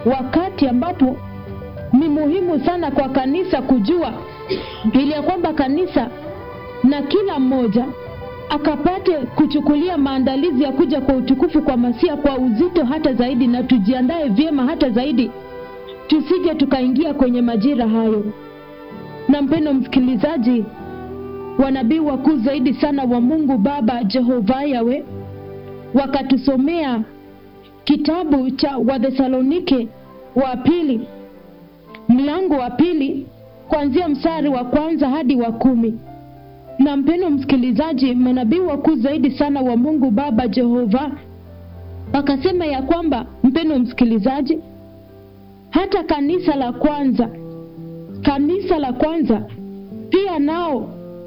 wakati ambapo ni muhimu sana kwa kanisa kujua ili ya kwamba kanisa na kila mmoja akapate kuchukulia maandalizi ya kuja kwa utukufu kwa Masia kwa uzito hata zaidi, na tujiandae vyema hata zaidi, tusije tukaingia kwenye majira hayo. Na mpendo msikilizaji, wanabii wakuu zaidi sana wa Mungu Baba Jehova Yawe wakatusomea kitabu cha Wathesalonike wa pili mlango wa pili kuanzia mstari wa kwanza hadi wa kumi. Na mpendo msikilizaji, manabii wakuu zaidi sana wa Mungu Baba Jehova wakasema ya kwamba, mpendo msikilizaji, hata kanisa la kwanza, kanisa la kwanza pia nao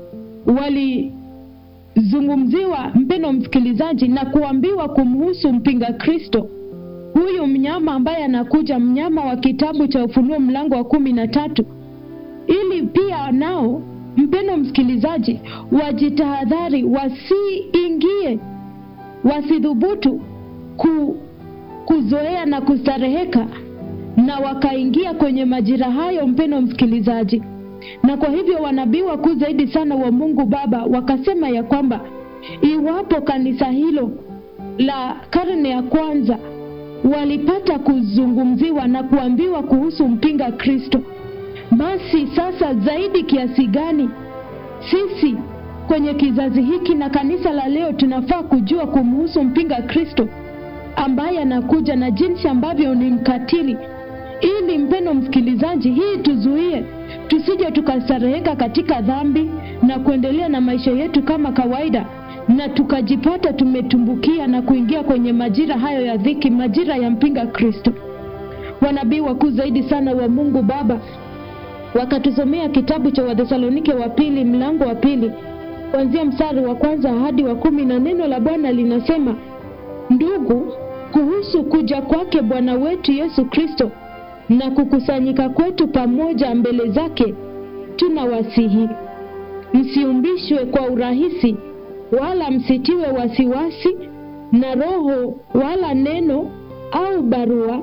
walizungumziwa, mpendo msikilizaji, na kuambiwa kumhusu mpinga Kristo huyu mnyama ambaye anakuja, mnyama wa kitabu cha Ufunuo mlango wa kumi na tatu, ili pia nao mpendo msikilizaji, wajitahadhari, wasiingie, wasidhubutu ku, kuzoea na kustareheka na wakaingia kwenye majira hayo, mpendo msikilizaji. Na kwa hivyo wanabii wakuu zaidi sana wa Mungu Baba wakasema ya kwamba iwapo kanisa hilo la karne ya kwanza walipata kuzungumziwa na kuambiwa kuhusu mpinga Kristo, basi sasa zaidi kiasi gani sisi kwenye kizazi hiki na kanisa la leo tunafaa kujua kumhusu mpinga Kristo ambaye anakuja na jinsi ambavyo ni mkatili, ili mpendo msikilizaji, hii tuzuie tusije tukastareheka katika dhambi na kuendelea na maisha yetu kama kawaida na tukajipata tumetumbukia na kuingia kwenye majira hayo ya dhiki, majira ya mpinga Kristo. Wanabii wakuu zaidi sana wa Mungu Baba wakatusomea kitabu cha Wathesalonike wa pili mlango wa pili kuanzia mstari wa kwanza hadi wa kumi, na neno la Bwana linasema: Ndugu, kuhusu kuja kwake Bwana wetu Yesu Kristo na kukusanyika kwetu pamoja mbele zake, tunawasihi msiumbishwe kwa urahisi wala msitiwe wasiwasi na roho wala neno au barua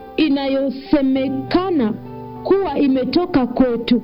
inayosemekana kuwa imetoka kwetu,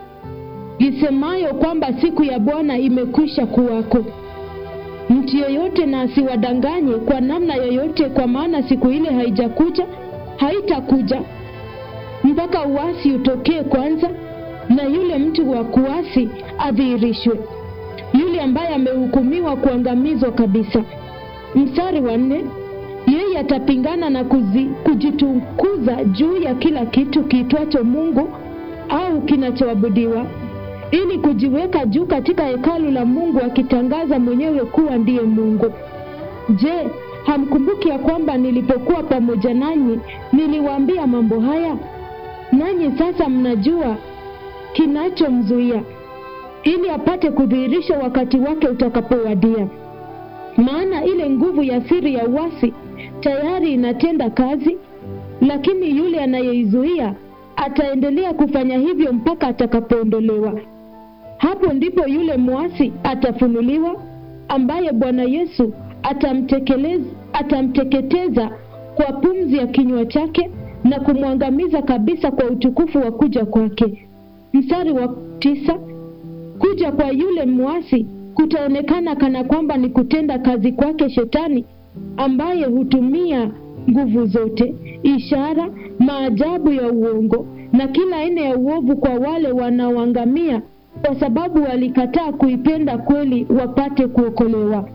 isemayo kwamba siku ya Bwana imekwisha kuwako. Mtu yeyote na asiwadanganye kwa namna yoyote, kwa maana siku ile haijakuja, haitakuja mpaka uasi utokee kwanza, na yule mtu wa kuasi adhihirishwe yule ambaye amehukumiwa kuangamizwa kabisa. Mstari wa nne, yeye atapingana na kuzi, kujitukuza juu ya kila kitu kiitwacho Mungu au kinachoabudiwa, ili kujiweka juu katika hekalu la Mungu, akitangaza mwenyewe kuwa ndiye Mungu. Je, hamkumbuki ya kwamba nilipokuwa pamoja nanyi niliwaambia mambo haya? Nanyi sasa mnajua kinachomzuia ili apate kudhihirisha wakati wake utakapowadia. Maana ile nguvu ya siri ya uasi tayari inatenda kazi, lakini yule anayeizuia ataendelea kufanya hivyo mpaka atakapoondolewa. Hapo ndipo yule mwasi atafunuliwa, ambaye Bwana Yesu atamtekeleza, atamteketeza kwa pumzi ya kinywa chake na kumwangamiza kabisa kwa utukufu wa kuja kwake. Mstari wa tisa. Kuja kwa yule mwasi kutaonekana kana kwamba ni kutenda kazi kwake Shetani, ambaye hutumia nguvu zote, ishara, maajabu ya uongo na kila aina ya uovu kwa wale wanaoangamia, kwa sababu walikataa kuipenda kweli wapate kuokolewa.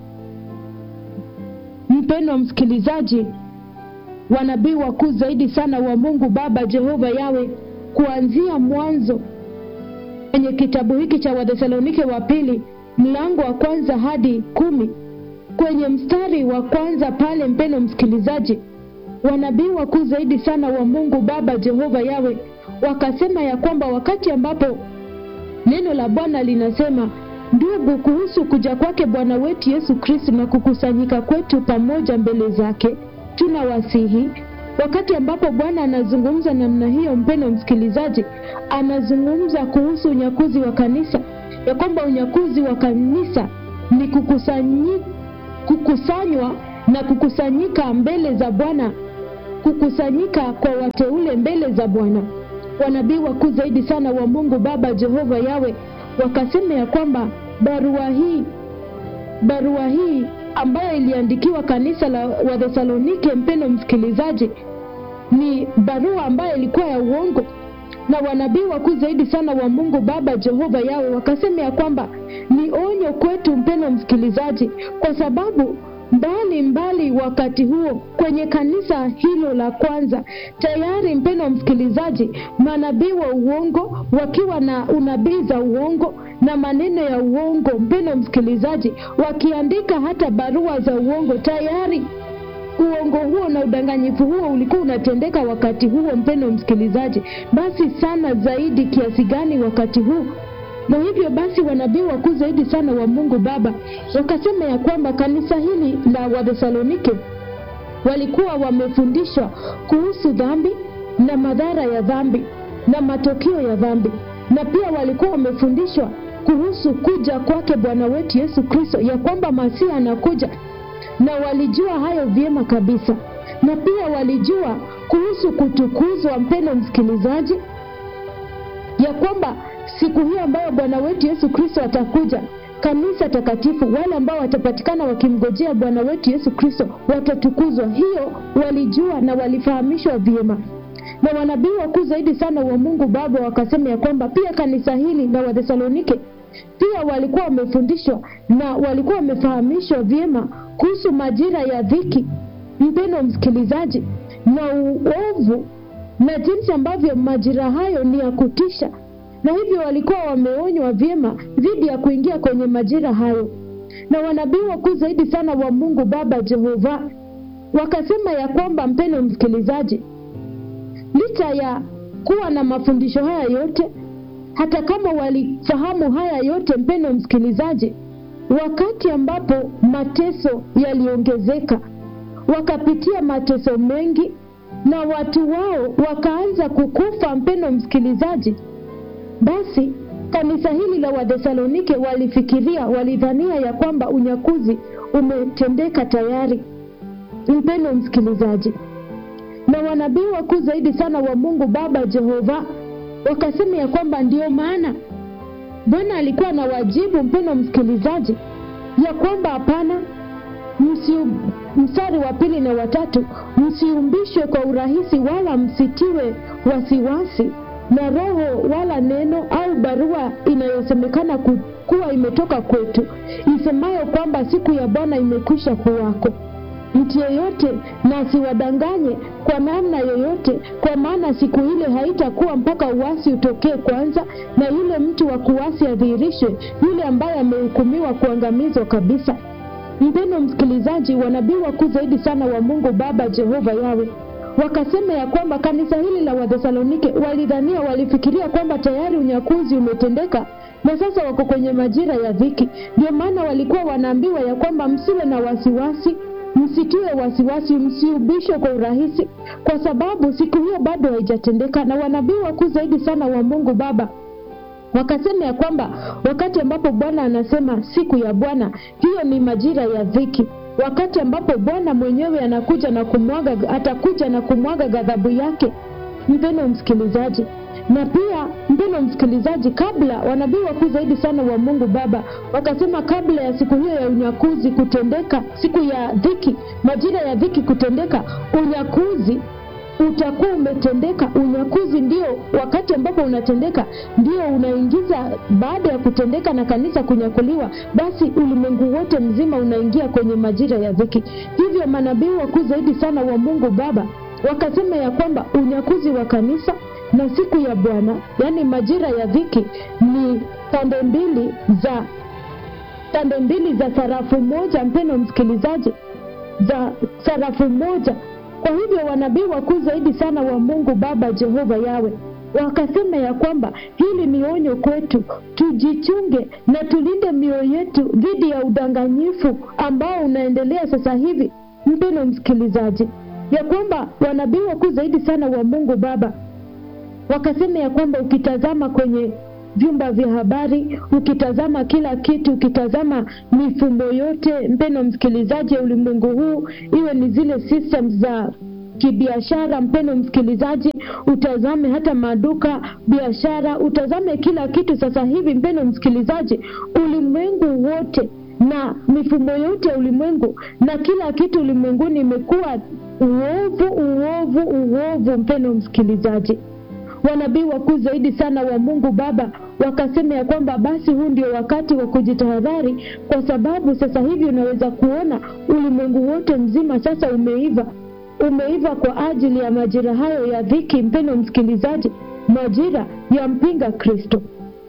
Mpendwa msikilizaji, wanabii wakuu zaidi sana wa Mungu Baba Jehova Yawe, kuanzia mwanzo kwenye kitabu hiki cha Wathesalonike wa pili mlango wa kwanza hadi kumi kwenye mstari wa kwanza pale, mpendo msikilizaji, wanabii wakuu zaidi sana wa Mungu Baba Jehova Yawe wakasema ya kwamba wakati ambapo neno la Bwana linasema ndugu, kuhusu kuja kwake Bwana wetu Yesu Kristo na kukusanyika kwetu pamoja mbele zake, tunawasihi wakati ambapo Bwana anazungumza namna hiyo, mpendo msikilizaji, anazungumza kuhusu unyakuzi wa kanisa, ya kwamba unyakuzi wa kanisa ni kukusanyi, kukusanywa na kukusanyika mbele za Bwana kukusanyika kwa wateule mbele za Bwana. Wanabii wakuu zaidi sana wa Mungu Baba Jehova Yawe wakasema ya kwamba barua hii barua hii ambayo iliandikiwa kanisa la Wathesalonike, mpendo msikilizaji, ni barua ambayo ilikuwa ya uongo, na wanabii wakuu zaidi sana wa Mungu Baba Jehova Yawe wakasema ya kwamba ni onyo kwetu, mpendo msikilizaji, kwa sababu mbali mbali wakati huo kwenye kanisa hilo la kwanza tayari, mpendo msikilizaji, manabii wa uongo wakiwa na unabii za uongo na maneno ya uongo, mpendo msikilizaji, wakiandika hata barua za uongo tayari uongo huo na udanganyifu huo ulikuwa unatendeka wakati huo, mpendo msikilizaji, basi sana zaidi kiasi gani wakati huu na hivyo basi wanabii wakuu zaidi sana wa Mungu Baba wakasema ya kwamba kanisa hili la Wathesalonike walikuwa wamefundishwa kuhusu dhambi na madhara ya dhambi na matokeo ya dhambi, na pia walikuwa wamefundishwa kuhusu kuja kwake Bwana wetu Yesu Kristo, ya kwamba Masihi anakuja, na walijua hayo vyema kabisa, na pia walijua kuhusu kutukuzwa, mpendo msikilizaji, ya kwamba siku hiyo ambayo Bwana wetu Yesu Kristo atakuja, kanisa takatifu, wale ambao watapatikana wakimgojea Bwana wetu Yesu Kristo watatukuzwa. Hiyo walijua na walifahamishwa vyema, na wanabii wakuu zaidi sana wa Mungu Baba wakasema ya kwamba pia kanisa hili la Wathesalonike pia walikuwa wamefundishwa na walikuwa wamefahamishwa vyema kuhusu majira ya dhiki, mpendo msikilizaji, na uovu na jinsi ambavyo majira hayo ni ya kutisha na hivyo walikuwa wameonywa vyema dhidi ya kuingia kwenye majira hayo. Na wanabii wakuu zaidi sana wa Mungu Baba Jehova wakasema ya kwamba, mpendo msikilizaji, licha ya kuwa na mafundisho haya yote, hata kama walifahamu haya yote, mpendo msikilizaji, wakati ambapo mateso yaliongezeka, wakapitia mateso mengi na watu wao wakaanza kukufa, mpendo msikilizaji basi kanisa hili la Wathesalonike walifikiria, walidhania ya kwamba unyakuzi umetendeka tayari, mpendo msikilizaji. Na wanabii wakuu zaidi sana wa Mungu Baba Jehova wakasema ya kwamba ndio maana Bwana alikuwa na wajibu, mpendo msikilizaji, ya kwamba hapana, mstari wa pili na watatu, msiumbishwe kwa urahisi wala msitiwe wasiwasi na roho wala neno au barua inayosemekana kuwa imetoka kwetu isemayo kwamba siku ya Bwana imekwisha kuwako. Mtu yeyote na asiwadanganye kwa namna yoyote, kwa maana siku ile haitakuwa mpaka uasi utokee kwanza, na yule mtu wa kuasi adhihirishwe, yule ambaye amehukumiwa kuangamizwa kabisa. Mpendo msikilizaji, wanabii wakuu zaidi sana wa Mungu Baba Jehova Yawe wakasema ya kwamba kanisa hili la Wathesalonike walidhania, walifikiria kwamba tayari unyakuzi umetendeka na sasa wako kwenye majira ya dhiki. Ndio maana walikuwa wanaambiwa ya kwamba msiwe na wasiwasi, msitiwe wasiwasi, msiubishwe kwa urahisi, kwa sababu siku hiyo bado haijatendeka. Na wanabii wakuu zaidi sana wa Mungu Baba wakasema ya kwamba wakati ambapo Bwana anasema siku ya Bwana, hiyo ni majira ya dhiki wakati ambapo Bwana mwenyewe anakuja na kumwaga, atakuja na kumwaga ghadhabu yake, mpendo msikilizaji. Na pia mpendo msikilizaji, kabla wanabii wakuu zaidi sana wa Mungu Baba wakasema, kabla ya siku hiyo ya unyakuzi kutendeka, siku ya dhiki, majira ya dhiki kutendeka, unyakuzi utakuwa umetendeka. Unyakuzi ndio wakati ambapo unatendeka, ndio unaingiza baada ya kutendeka na kanisa kunyakuliwa, basi ulimwengu wote mzima unaingia kwenye majira ya dhiki. Hivyo manabii wakuu zaidi sana wa Mungu Baba wakasema ya kwamba unyakuzi wa kanisa na siku ya Bwana, yaani majira ya dhiki, ni pande mbili za pande mbili za sarafu moja, mpendo msikilizaji, za sarafu moja. Kwa hivyo wanabii wakuu zaidi sana wa Mungu Baba Jehova Yawe wakasema ya kwamba hili ni onyo kwetu, tujichunge na tulinde mioyo yetu dhidi ya udanganyifu ambao unaendelea sasa hivi, mpendo msikilizaji, ya kwamba wanabii wakuu zaidi sana wa Mungu Baba wakasema ya kwamba ukitazama kwenye vyumba vya habari, ukitazama kila kitu, ukitazama mifumo yote, mpendo msikilizaji, ya ulimwengu huu, iwe ni zile systems za kibiashara. Mpendo msikilizaji, utazame hata maduka, biashara, utazame kila kitu sasa hivi. Mpendo msikilizaji, ulimwengu wote na mifumo yote ya ulimwengu na kila kitu ulimwenguni imekuwa uovu, uovu, uovu. Mpendo msikilizaji, wanabii wakuu zaidi sana wa Mungu Baba wakasema ya kwamba basi huu ndio wakati wa kujitahadhari, kwa sababu sasa hivi unaweza kuona ulimwengu wote mzima sasa umeiva, umeiva kwa ajili ya majira hayo ya dhiki. Mpendo msikilizaji, majira ya mpinga Kristo.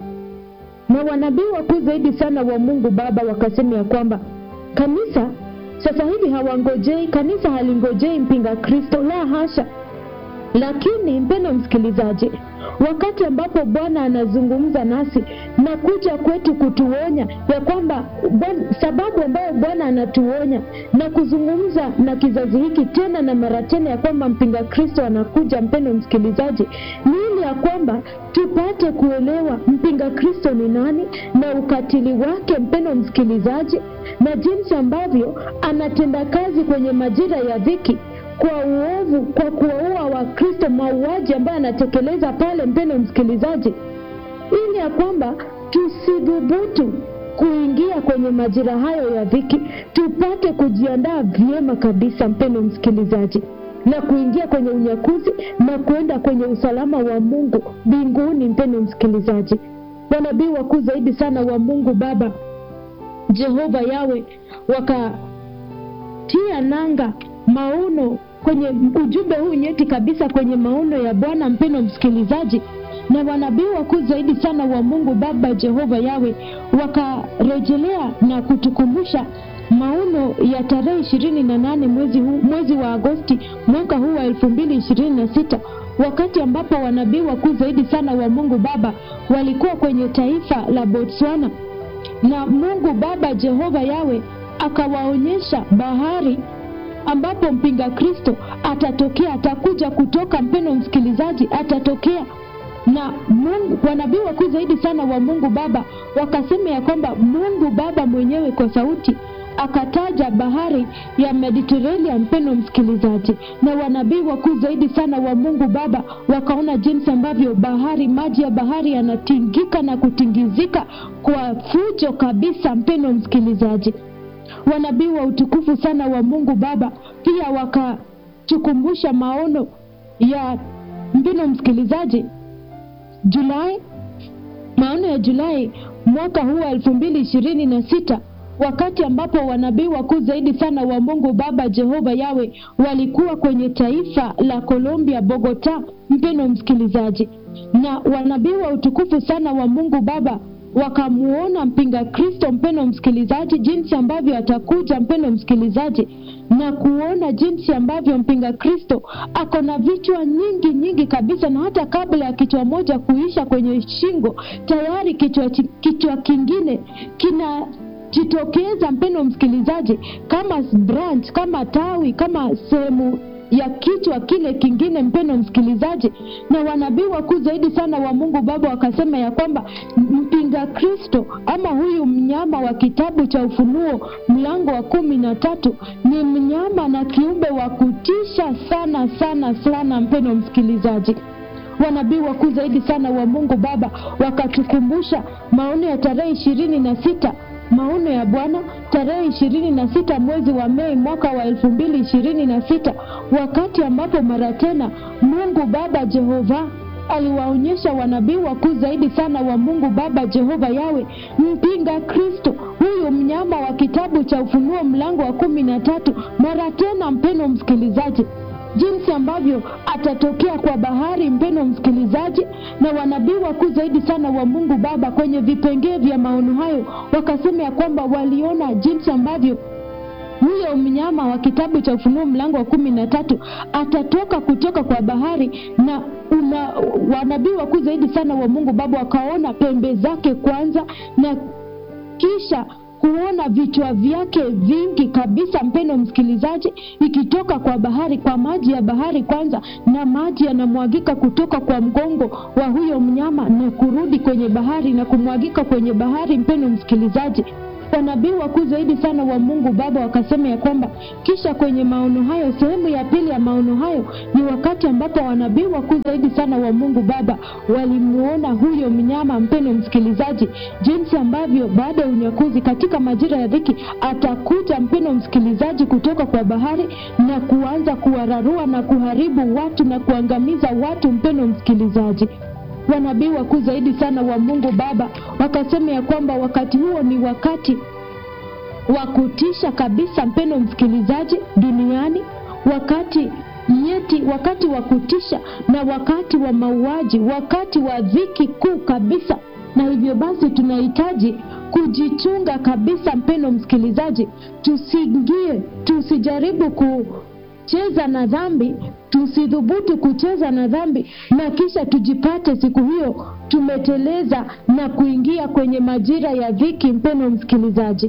Na wanabii wakuu zaidi sana wa Mungu Baba wakasema ya kwamba kanisa sasa hivi hawangojei, kanisa halingojei mpinga Kristo, la hasha. Lakini mpendo msikilizaji, wakati ambapo Bwana anazungumza nasi na kuja kwetu kutuonya ya kwamba Bwana- sababu ambayo Bwana anatuonya na kuzungumza na kizazi hiki tena na mara tena ya kwamba mpinga Kristo anakuja, mpendo msikilizaji, ni ili ya kwamba tupate kuelewa mpinga Kristo ni nani na ukatili wake, mpendo msikilizaji, na jinsi ambavyo anatenda kazi kwenye majira ya dhiki kwa uovu, kwa kuwaua Wakristo, mauaji ambayo anatekeleza pale, mpendo msikilizaji, ili ya kwamba tusidhubutu kuingia kwenye majira hayo ya dhiki, tupate kujiandaa vyema kabisa, mpendo msikilizaji, na kuingia kwenye unyakuzi na kuenda kwenye usalama wa Mungu mbinguni. Mpendo msikilizaji, wanabii wakuu zaidi sana wa Mungu Baba Jehova Yawe wakatia nanga maono kwenye ujumbe huu nyeti kabisa kwenye maono ya Bwana, mpendo msikilizaji, na wanabii wakuu zaidi sana wa Mungu Baba Jehova Yawe wakarejelea na kutukumbusha maono ya tarehe ishirini na nane mwezi, huu, mwezi wa Agosti mwaka huu wa elfu mbili ishirini na sita wakati ambapo wanabii wakuu zaidi sana wa Mungu Baba walikuwa kwenye taifa la Botswana na Mungu Baba Jehova Yawe akawaonyesha bahari ambapo mpinga Kristo atatokea, atakuja kutoka, mpendo msikilizaji, atatokea na Mungu. Wanabii wakuu zaidi sana wa Mungu Baba wakasema ya kwamba Mungu Baba mwenyewe kwa sauti akataja bahari ya Mediterranean, mpendo msikilizaji, na wanabii wakuu zaidi sana wa Mungu Baba wakaona jinsi ambavyo bahari, maji ya bahari yanatingika na kutingizika kwa fujo kabisa, mpendo msikilizaji wanabii wa utukufu sana wa Mungu Baba pia wakatukumbusha maono ya mpino msikilizaji, Julai, maono ya Julai mwaka huu wa elfu mbili ishirini na sita wakati ambapo wanabii wakuu zaidi sana wa Mungu Baba Jehova Yawe walikuwa kwenye taifa la Colombia, Bogota, mpeno msikilizaji, na wanabii wa utukufu sana wa Mungu Baba wakamuona mpinga Kristo, mpendo msikilizaji, jinsi ambavyo atakuja, mpendo msikilizaji, na kuona jinsi ambavyo mpinga Kristo ako na vichwa nyingi nyingi kabisa, na hata kabla ya kichwa moja kuisha kwenye shingo, tayari kichwa, kichwa kingine kina jitokeza mpendo msikilizaji, kama branch, kama tawi, kama sehemu ya kichwa kile kingine, mpendo msikilizaji. Na wanabii wakuu zaidi sana wa Mungu Baba wakasema ya kwamba mpinga Kristo ama huyu mnyama wa kitabu cha Ufunuo mlango wa kumi na tatu ni mnyama na kiumbe wa kutisha sana sana sana, mpendo msikilizaji wanabii wakuu zaidi sana wa Mungu Baba wakatukumbusha maono ya tarehe ishirini na sita maono ya Bwana tarehe ishirini na sita mwezi wa Mei mwaka wa elfu mbili ishirini na sita wakati ambapo mara tena Mungu Baba Jehova aliwaonyesha wanabii wakuu zaidi sana wa Mungu Baba Jehova Yawe mpinga Kristo, huyu mnyama wa kitabu cha Ufunuo mlango wa kumi na tatu mara tena, mpeno msikilizaji jinsi ambavyo atatokea kwa bahari, mpeno msikilizaji. Na wanabii wakuu zaidi sana wa Mungu Baba kwenye vipengee vya maono hayo wakasema ya kwamba waliona jinsi ambavyo huyo mnyama wa kitabu cha Ufunuo mlango wa kumi na tatu atatoka kutoka kwa bahari, na una wanabii wakuu zaidi sana wa Mungu Baba wakaona pembe zake kwanza na kisha kuona vichwa vyake vingi kabisa, mpendo msikilizaji, ikitoka kwa bahari, kwa maji ya bahari kwanza, na maji yanamwagika kutoka kwa mgongo wa huyo mnyama na kurudi kwenye bahari na kumwagika kwenye bahari, mpendo msikilizaji. wanabii wakuu zaidi sana wa Mungu Baba wakasema ya kwamba kisha kwenye maono hayo, sehemu ya pili ya maono hayo ni wakati ambapo wanabii wakuu zaidi sana wa Mungu Baba walimuona huyo mnyama, mpendo msikilizaji, jinsi ambavyo baada ya unyakuzi katika majira ya dhiki atakuja, mpendo msikilizaji, kutoka kwa bahari na kuanza kuwararua na kuharibu watu na kuangamiza watu, mpendo msikilizaji wanabii wakuu zaidi sana wa Mungu Baba wakasema ya kwamba wakati huo ni wakati wa kutisha kabisa, mpendo msikilizaji, duniani, wakati nyeti, wakati wa kutisha na wakati wa mauaji, wakati wa dhiki kuu kabisa. Na hivyo basi tunahitaji kujichunga kabisa, mpendo msikilizaji, tusiingie, tusijaribu ku cheza na dhambi, tusidhubutu kucheza na dhambi na kisha tujipate siku hiyo tumeteleza na kuingia kwenye majira ya dhiki. Mpendo msikilizaji,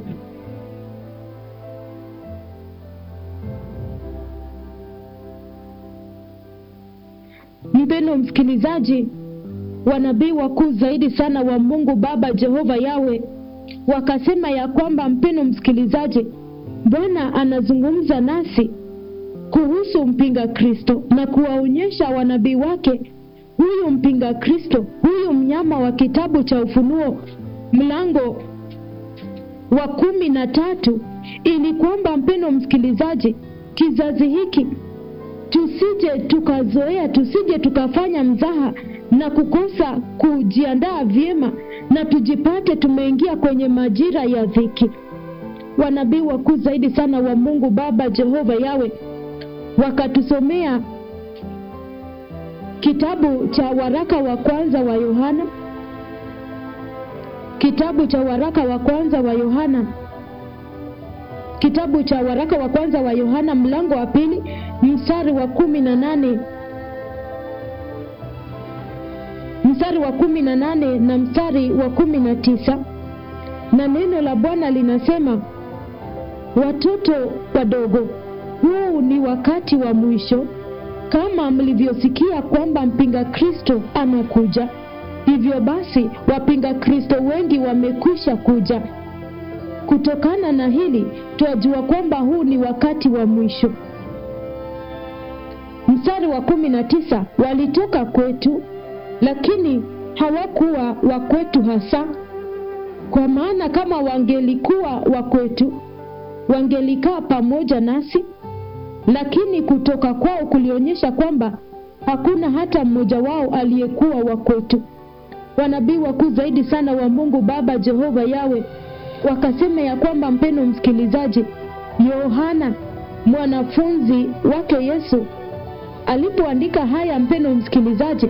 mpendo msikilizaji, wanabii wakuu zaidi sana wa Mungu Baba Jehova Yawe wakasema ya kwamba, mpendo msikilizaji, Bwana anazungumza nasi kuhusu mpinga Kristo na kuwaonyesha wanabii wake huyu mpinga Kristo, huyu mnyama wa kitabu cha Ufunuo mlango wa kumi na tatu, ili kwamba mpendo msikilizaji, kizazi hiki tusije tukazoea, tusije tukafanya mzaha na kukosa kujiandaa vyema na tujipate tumeingia kwenye majira ya dhiki. Wanabii wakuu zaidi sana wa Mungu Baba Jehova Yawe wakatusomea kitabu cha waraka wa kwanza wa Yohana, kitabu cha waraka wa kwanza wa Yohana, kitabu cha waraka wa kwanza wa Yohana mlango wa pili mstari wa kumi na nane mstari wa kumi na nane na mstari wa kumi na tisa na neno la Bwana linasema, watoto wadogo huu ni wakati wa mwisho. Kama mlivyosikia kwamba mpinga Kristo anakuja, hivyo basi wapinga Kristo wengi wamekwisha kuja. Kutokana na hili twajua kwamba huu ni wakati wa mwisho. Mstari wa kumi na tisa walitoka kwetu, lakini hawakuwa wa kwetu hasa, kwa maana kama wangelikuwa wa kwetu wangelikaa pamoja nasi lakini kutoka kwao kulionyesha kwamba hakuna hata mmoja wao aliyekuwa wa kwetu. Wanabii wakuu zaidi sana wa Mungu Baba Jehova Yawe wakasema ya kwamba, mpendo msikilizaji, Yohana mwanafunzi wake Yesu alipoandika haya, mpendo msikilizaji,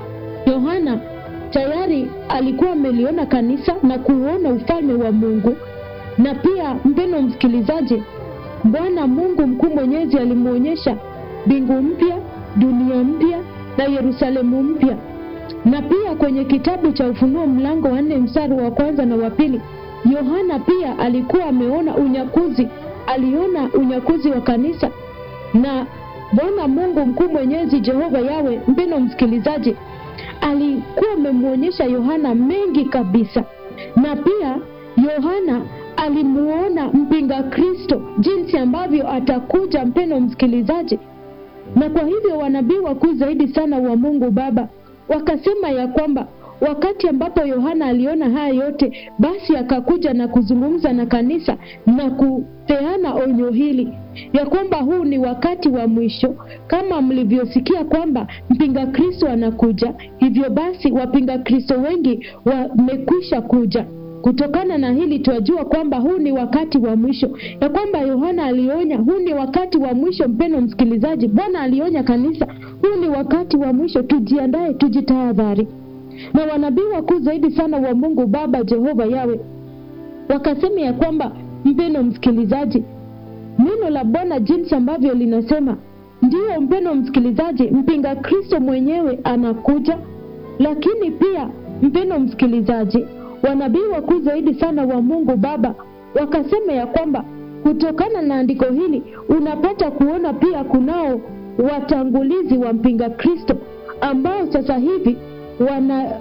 Yohana tayari alikuwa ameliona kanisa na kuuona ufalme wa Mungu, na pia mpendo msikilizaji Bwana Mungu mkuu mwenyezi alimwonyesha mbingu mpya, dunia mpya na Yerusalemu mpya. Na pia kwenye kitabu cha Ufunuo mlango wa nne mstari wa kwanza na wa pili, Yohana pia alikuwa ameona unyakuzi, aliona unyakuzi wa kanisa. Na Bwana Mungu mkuu mwenyezi Jehova Yawe, mpendo msikilizaji, alikuwa amemwonyesha Yohana mengi kabisa, na pia Yohana alimuona mpinga Kristo jinsi ambavyo atakuja, mpendo msikilizaji. Na kwa hivyo wanabii wakuu zaidi sana wa Mungu Baba wakasema ya kwamba wakati ambapo Yohana aliona haya yote, basi akakuja na kuzungumza na kanisa na kupeana onyo hili ya kwamba huu ni wakati wa mwisho, kama mlivyosikia kwamba mpinga Kristo anakuja. Hivyo basi wapinga Kristo wengi wamekwisha kuja. Kutokana na hili twajua kwamba huu ni wakati wa mwisho, ya kwamba Yohana alionya huu ni wakati wa mwisho. Mpendo msikilizaji, Bwana alionya kanisa, huu ni wakati wa mwisho, tujiandae, tujitahadhari. Na wanabii wakuu zaidi sana wa Mungu Baba Jehova Yawe wakasema ya kwamba, mpendo msikilizaji, neno la Bwana jinsi ambavyo linasema, ndiyo mpendo msikilizaji, mpinga Kristo mwenyewe anakuja, lakini pia mpendo msikilizaji wanabii wakuu zaidi sana wa Mungu Baba wakasema ya kwamba kutokana na andiko hili unapata kuona pia kunao watangulizi wa mpinga Kristo ambao sasa hivi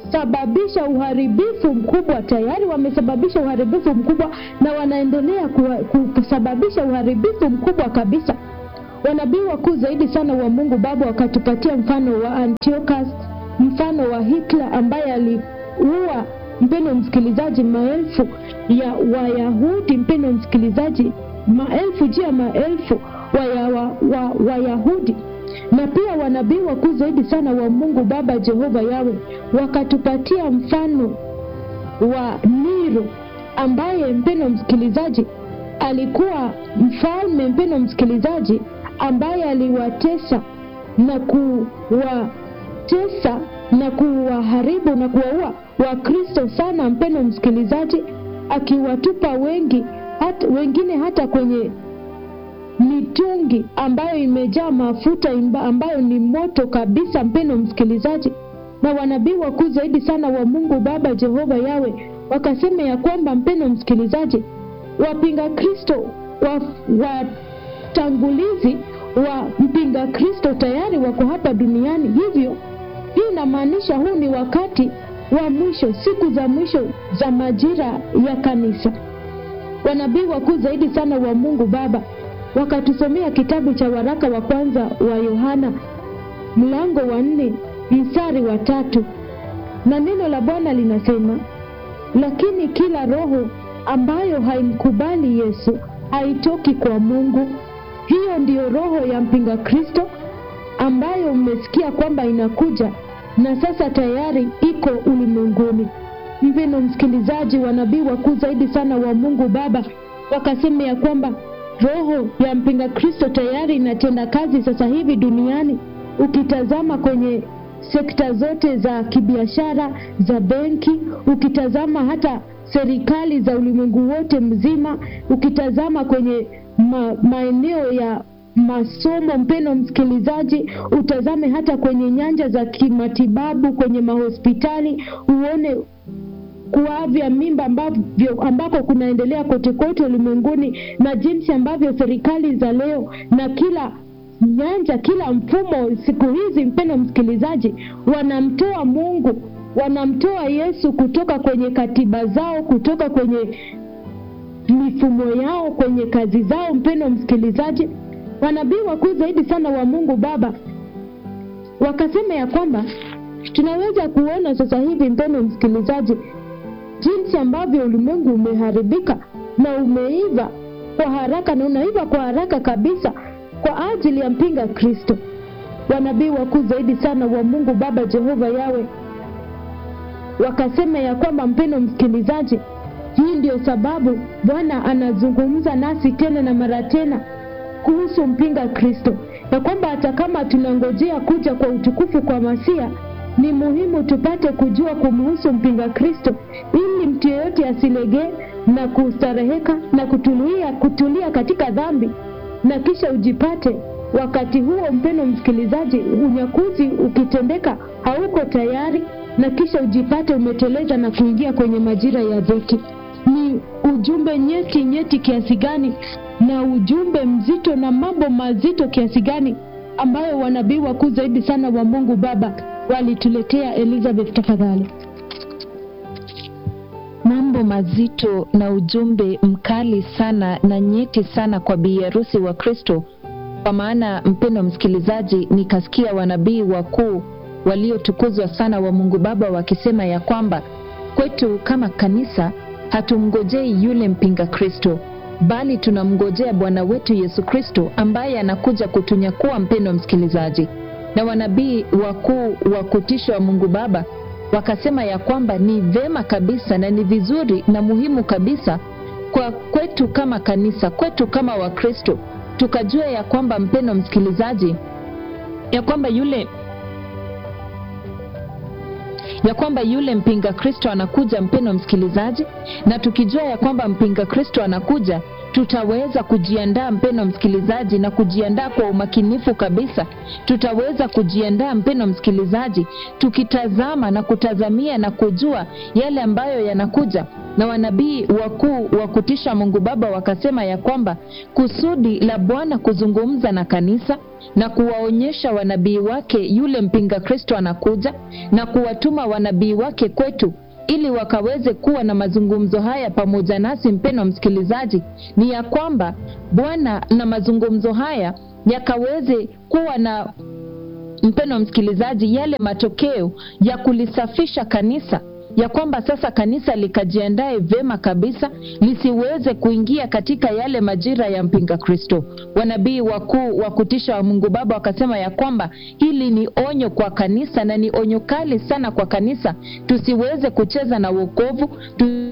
wamesababisha uharibifu mkubwa, tayari wamesababisha uharibifu mkubwa na wanaendelea kuwa- kusababisha uharibifu mkubwa kabisa. Wanabii wakuu zaidi sana wa Mungu Baba wakatupatia mfano wa Antiochus, mfano wa Hitler ambaye aliua, mpendo msikilizaji, maelfu ya Wayahudi, mpendo msikilizaji, maelfu juu ya maelfu Wayahudi wa, wa, Wayahudi. na pia wanabii wakuu zaidi sana wa Mungu Baba Jehova Yawe wakatupatia mfano wa Nero ambaye mpendo msikilizaji alikuwa mfalme mpendo msikilizaji ambaye aliwatesa na kuwatesa na kuwaharibu na kuwaua Wakristo sana mpendo msikilizaji akiwatupa wengi hata, wengine hata kwenye mitungi ambayo imejaa mafuta imba, ambayo ni moto kabisa mpendo msikilizaji na wanabii wakuu zaidi sana wa Mungu Baba Jehova Yawe wakasema ya kwamba mpendo msikilizaji wapinga Kristo watangulizi wa, wa mpinga Kristo tayari wako hapa duniani. Hivyo hii inamaanisha huu ni wakati wa mwisho, siku za mwisho za majira ya kanisa. Wanabii wakuu zaidi sana wa Mungu Baba wakatusomea kitabu cha waraka wa kwanza wa Yohana mlango wa nne mstari wa tatu na neno la Bwana linasema, lakini kila roho ambayo haimkubali Yesu haitoki kwa Mungu. Hiyo ndiyo roho ya mpinga Kristo ambayo mmesikia kwamba inakuja na sasa tayari iko ulimwenguni. Mpendo msikilizaji, wanabii wakuu zaidi sana wa Mungu Baba wakasema ya kwamba roho ya mpinga Kristo tayari inatenda kazi sasa hivi duniani. Ukitazama kwenye sekta zote za kibiashara, za benki, ukitazama hata serikali za ulimwengu wote mzima, ukitazama kwenye ma, maeneo ya masomo, mpeno msikilizaji, utazame hata kwenye nyanja za kimatibabu, kwenye mahospitali, uone kuavya mimba ambavyo ambako kunaendelea kote kote ulimwenguni, na jinsi ambavyo serikali za leo na kila nyanja, kila mfumo siku hizi, mpendo msikilizaji, wanamtoa Mungu, wanamtoa Yesu kutoka kwenye katiba zao, kutoka kwenye mifumo yao, kwenye kazi zao. Mpendo msikilizaji, wanabii wakuu zaidi sana wa Mungu Baba wakasema ya kwamba tunaweza kuona sasa hivi, mpendo msikilizaji, jinsi ambavyo ulimwengu umeharibika na umeiva kwa haraka na unaiva kwa haraka kabisa kwa ajili ya mpinga Kristo. Wanabii wakuu zaidi sana wa Mungu Baba Jehova Yawe wakasema ya kwamba, mpendo msikilizaji, hii ndio sababu Bwana anazungumza nasi tena na mara tena kuhusu mpinga Kristo, ya kwamba hata kama tunangojea kuja kwa utukufu kwa Masia, ni muhimu tupate kujua kumhusu mpinga Kristo, ili mtu yeyote asilegee na kustareheka na kutulia, kutulia katika dhambi na kisha ujipate wakati huo, mpendo msikilizaji, unyakuzi ukitendeka hauko tayari, na kisha ujipate umeteleza na kuingia kwenye majira ya dhiki. Ni ujumbe nyeti nyeti kiasi gani, na ujumbe mzito na mambo mazito kiasi gani ambayo wanabii wakuu zaidi sana wa Mungu Baba walituletea. Elizabeth, tafadhali. Mambo mazito na ujumbe mkali sana na nyeti sana kwa bi harusi wa Kristo. Kwa maana mpendo msikilizaji, nikasikia wanabii wakuu waliotukuzwa sana wa Mungu Baba wakisema ya kwamba kwetu kama kanisa hatumngojei yule mpinga Kristo, bali tunamngojea Bwana wetu Yesu Kristo ambaye anakuja kutunyakua. Mpendo msikilizaji, na wanabii wakuu wa kutisha wa Mungu Baba wakasema ya kwamba ni vema kabisa na ni vizuri na muhimu kabisa kwa kwetu kama kanisa, kwetu kama Wakristo tukajua ya kwamba mpendo msikilizaji, ya kwamba yule ya kwamba yule mpinga Kristo anakuja, mpendo msikilizaji, na tukijua ya kwamba mpinga Kristo anakuja, tutaweza kujiandaa mpendo msikilizaji, na kujiandaa kwa umakinifu kabisa. Tutaweza kujiandaa mpendo msikilizaji, tukitazama na kutazamia na kujua yale ambayo yanakuja, na wanabii wakuu wa kutisha Mungu Baba wakasema ya kwamba kusudi la Bwana kuzungumza na kanisa na kuwaonyesha wanabii wake yule mpinga Kristo anakuja na kuwatuma wanabii wake kwetu ili wakaweze kuwa na mazungumzo haya pamoja nasi, mpendwa msikilizaji, ni ya kwamba Bwana na mazungumzo haya yakaweze kuwa na mpendwa msikilizaji, yale matokeo ya kulisafisha kanisa ya kwamba sasa kanisa likajiandae vyema kabisa lisiweze kuingia katika yale majira ya mpinga Kristo. Wanabii wakuu wa kutisha wa Mungu Baba wakasema ya kwamba hili ni onyo kwa kanisa na ni onyo kali sana kwa kanisa, tusiweze kucheza na wokovu tu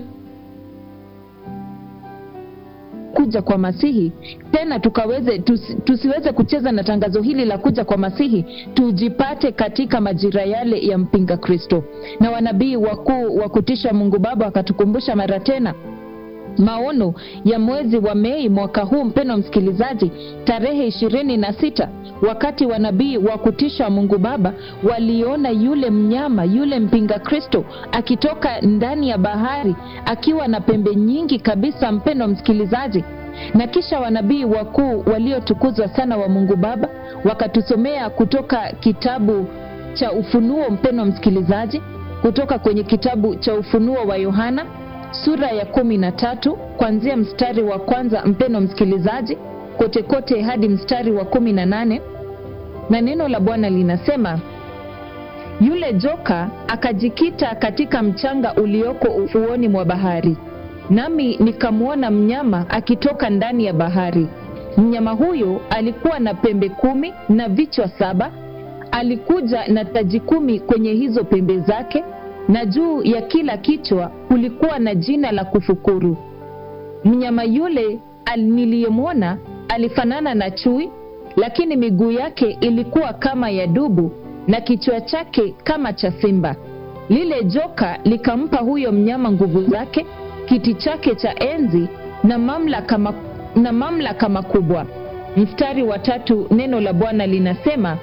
kuja kwa Masihi tena tukaweze tusi, tusiweze kucheza na tangazo hili la kuja kwa Masihi, tujipate katika majira yale ya mpinga Kristo. Na wanabii wakuu wa kutisha Mungu Baba wakatukumbusha mara tena maono ya mwezi wa Mei mwaka huu, mpendwa msikilizaji, tarehe ishirini na sita wakati wanabii wa kutisha Mungu Baba waliona yule mnyama yule mpinga Kristo akitoka ndani ya bahari akiwa na pembe nyingi kabisa, mpendwa msikilizaji. Na kisha wanabii wakuu waliotukuzwa sana wa Mungu Baba wakatusomea kutoka kitabu cha Ufunuo, mpendwa msikilizaji, kutoka kwenye kitabu cha Ufunuo wa Yohana sura ya kumi na tatu kuanzia mstari wa kwanza mpeno msikilizaji, kote kote hadi mstari wa kumi na nane na neno la Bwana linasema yule joka akajikita katika mchanga ulioko ufuoni mwa bahari, nami nikamwona mnyama akitoka ndani ya bahari. Mnyama huyo alikuwa na pembe kumi na vichwa saba. Alikuja na taji kumi kwenye hizo pembe zake na juu ya kila kichwa kulikuwa na jina la kufukuru. Mnyama yule niliyemwona alifanana na chui, lakini miguu yake ilikuwa kama ya dubu na kichwa chake kama cha simba. Lile joka likampa huyo mnyama nguvu zake, kiti chake cha enzi na mamlaka, na mamlaka makubwa. Mstari wa tatu, neno la Bwana linasema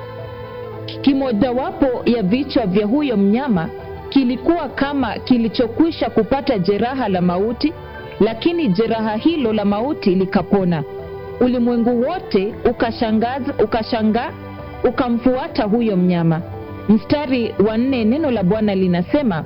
kimojawapo ya vichwa vya huyo mnyama kilikuwa kama kilichokwisha kupata jeraha la mauti, lakini jeraha hilo la mauti likapona. Ulimwengu wote ukashangaza, ukashangaa, ukamfuata huyo mnyama. Mstari wa nne, neno la Bwana linasema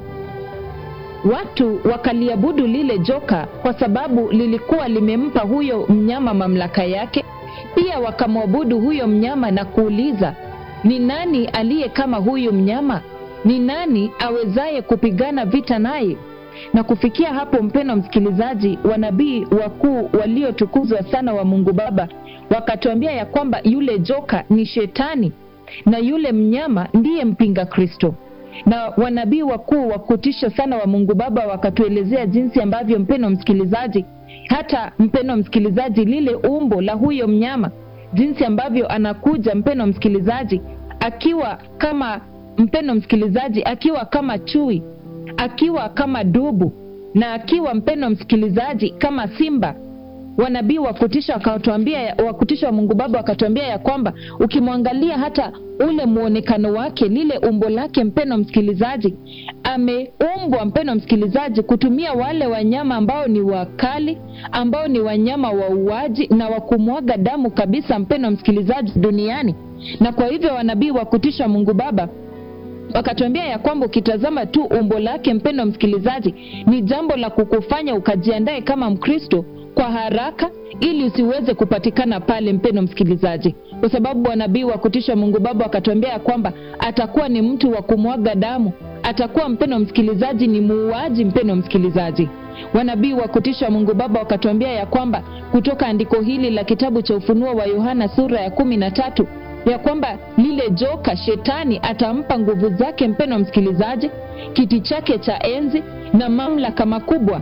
watu wakaliabudu lile joka kwa sababu lilikuwa limempa huyo mnyama mamlaka yake. Pia wakamwabudu huyo mnyama na kuuliza, ni nani aliye kama huyu mnyama? Ni nani awezaye kupigana vita naye? Na kufikia hapo, mpendwa msikilizaji, wanabii wakuu waliotukuzwa sana wa Mungu Baba wakatuambia ya kwamba yule joka ni Shetani na yule mnyama ndiye mpinga Kristo. Na wanabii wakuu wa kutisha sana wa Mungu Baba wakatuelezea jinsi ambavyo, mpendwa msikilizaji, hata mpendwa msikilizaji, lile umbo la huyo mnyama, jinsi ambavyo anakuja, mpendwa msikilizaji, akiwa kama mpendo msikilizaji, akiwa kama chui, akiwa kama dubu na akiwa mpendo msikilizaji kama simba. Wanabii wa kutisha wakatuambia, wa kutisha wa Mungu Baba wakatuambia ya kwamba ukimwangalia hata ule mwonekano wake, lile umbo lake, mpendo msikilizaji, ameumbwa mpendo msikilizaji, kutumia wale wanyama ambao ni wakali, ambao ni wanyama wa uaji na wa kumwaga damu kabisa, mpendo msikilizaji, duniani. Na kwa hivyo wanabii wa kutisha Mungu Baba wakatuambia ya kwamba ukitazama tu umbo lake, mpendo msikilizaji, ni jambo la kukufanya ukajiandae kama Mkristo kwa haraka, ili usiweze kupatikana pale, mpendo msikilizaji, kwa sababu wanabii wa kutisha Mungu Baba wakatuambia ya kwamba atakuwa ni mtu wa kumwaga damu, atakuwa mpendo msikilizaji, ni muuaji, mpendo msikilizaji. Wanabii wa kutisha Mungu Baba wakatuambia ya kwamba kutoka andiko hili la kitabu cha Ufunuo wa Yohana sura ya kumi na tatu ya kwamba lile joka shetani atampa nguvu zake, mpendwa msikilizaji, kiti chake cha enzi na mamlaka makubwa.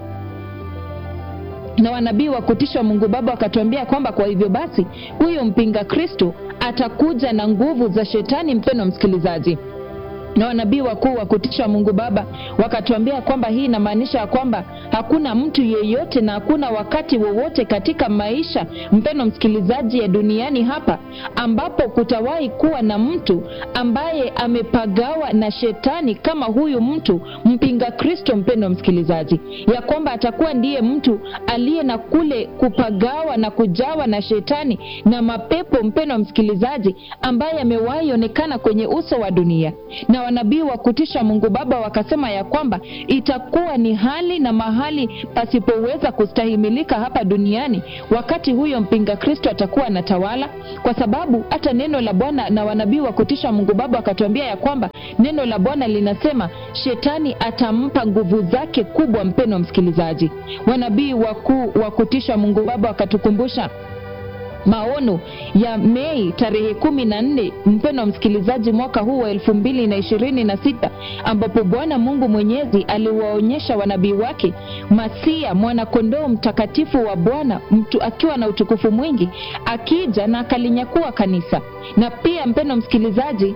Na wanabii wa kutisha Mungu Baba wakatuambia kwamba kwa hivyo basi huyo mpinga Kristo atakuja na nguvu za shetani, mpendwa msikilizaji, na wanabii wakuu wa kutisha Mungu Baba wakatuambia kwamba hii inamaanisha ya kwamba hakuna mtu yeyote na hakuna wakati wowote katika maisha, mpeno msikilizaji, ya duniani hapa ambapo kutawahi kuwa na mtu ambaye amepagawa na shetani kama huyu mtu mpinga Kristo, mpendo msikilizaji, ya kwamba atakuwa ndiye mtu aliye na kule kupagawa na kujawa na shetani na mapepo, mpendo msikilizaji, ambaye amewahi onekana kwenye uso wa dunia na wanabii wa kutisha Mungu Baba wakasema ya kwamba itakuwa ni hali na mahali pasipoweza kustahimilika hapa duniani wakati huyo mpinga Kristo atakuwa anatawala, kwa sababu hata neno la Bwana na wanabii wa kutisha Mungu Baba wakatuambia ya kwamba neno la Bwana linasema shetani atampa nguvu zake kubwa. Mpeno msikilizaji, wanabii wakuu wa kutisha Mungu Baba wakatukumbusha maono ya Mei tarehe kumi na nne mpendo msikilizaji, mwaka huu wa elfu mbili na ishirini na sita ambapo Bwana Mungu Mwenyezi aliwaonyesha wanabii wake Masia mwanakondoo mtakatifu wa Bwana mtu akiwa na utukufu mwingi akija na akalinyakua kanisa. Na pia mpendo msikilizaji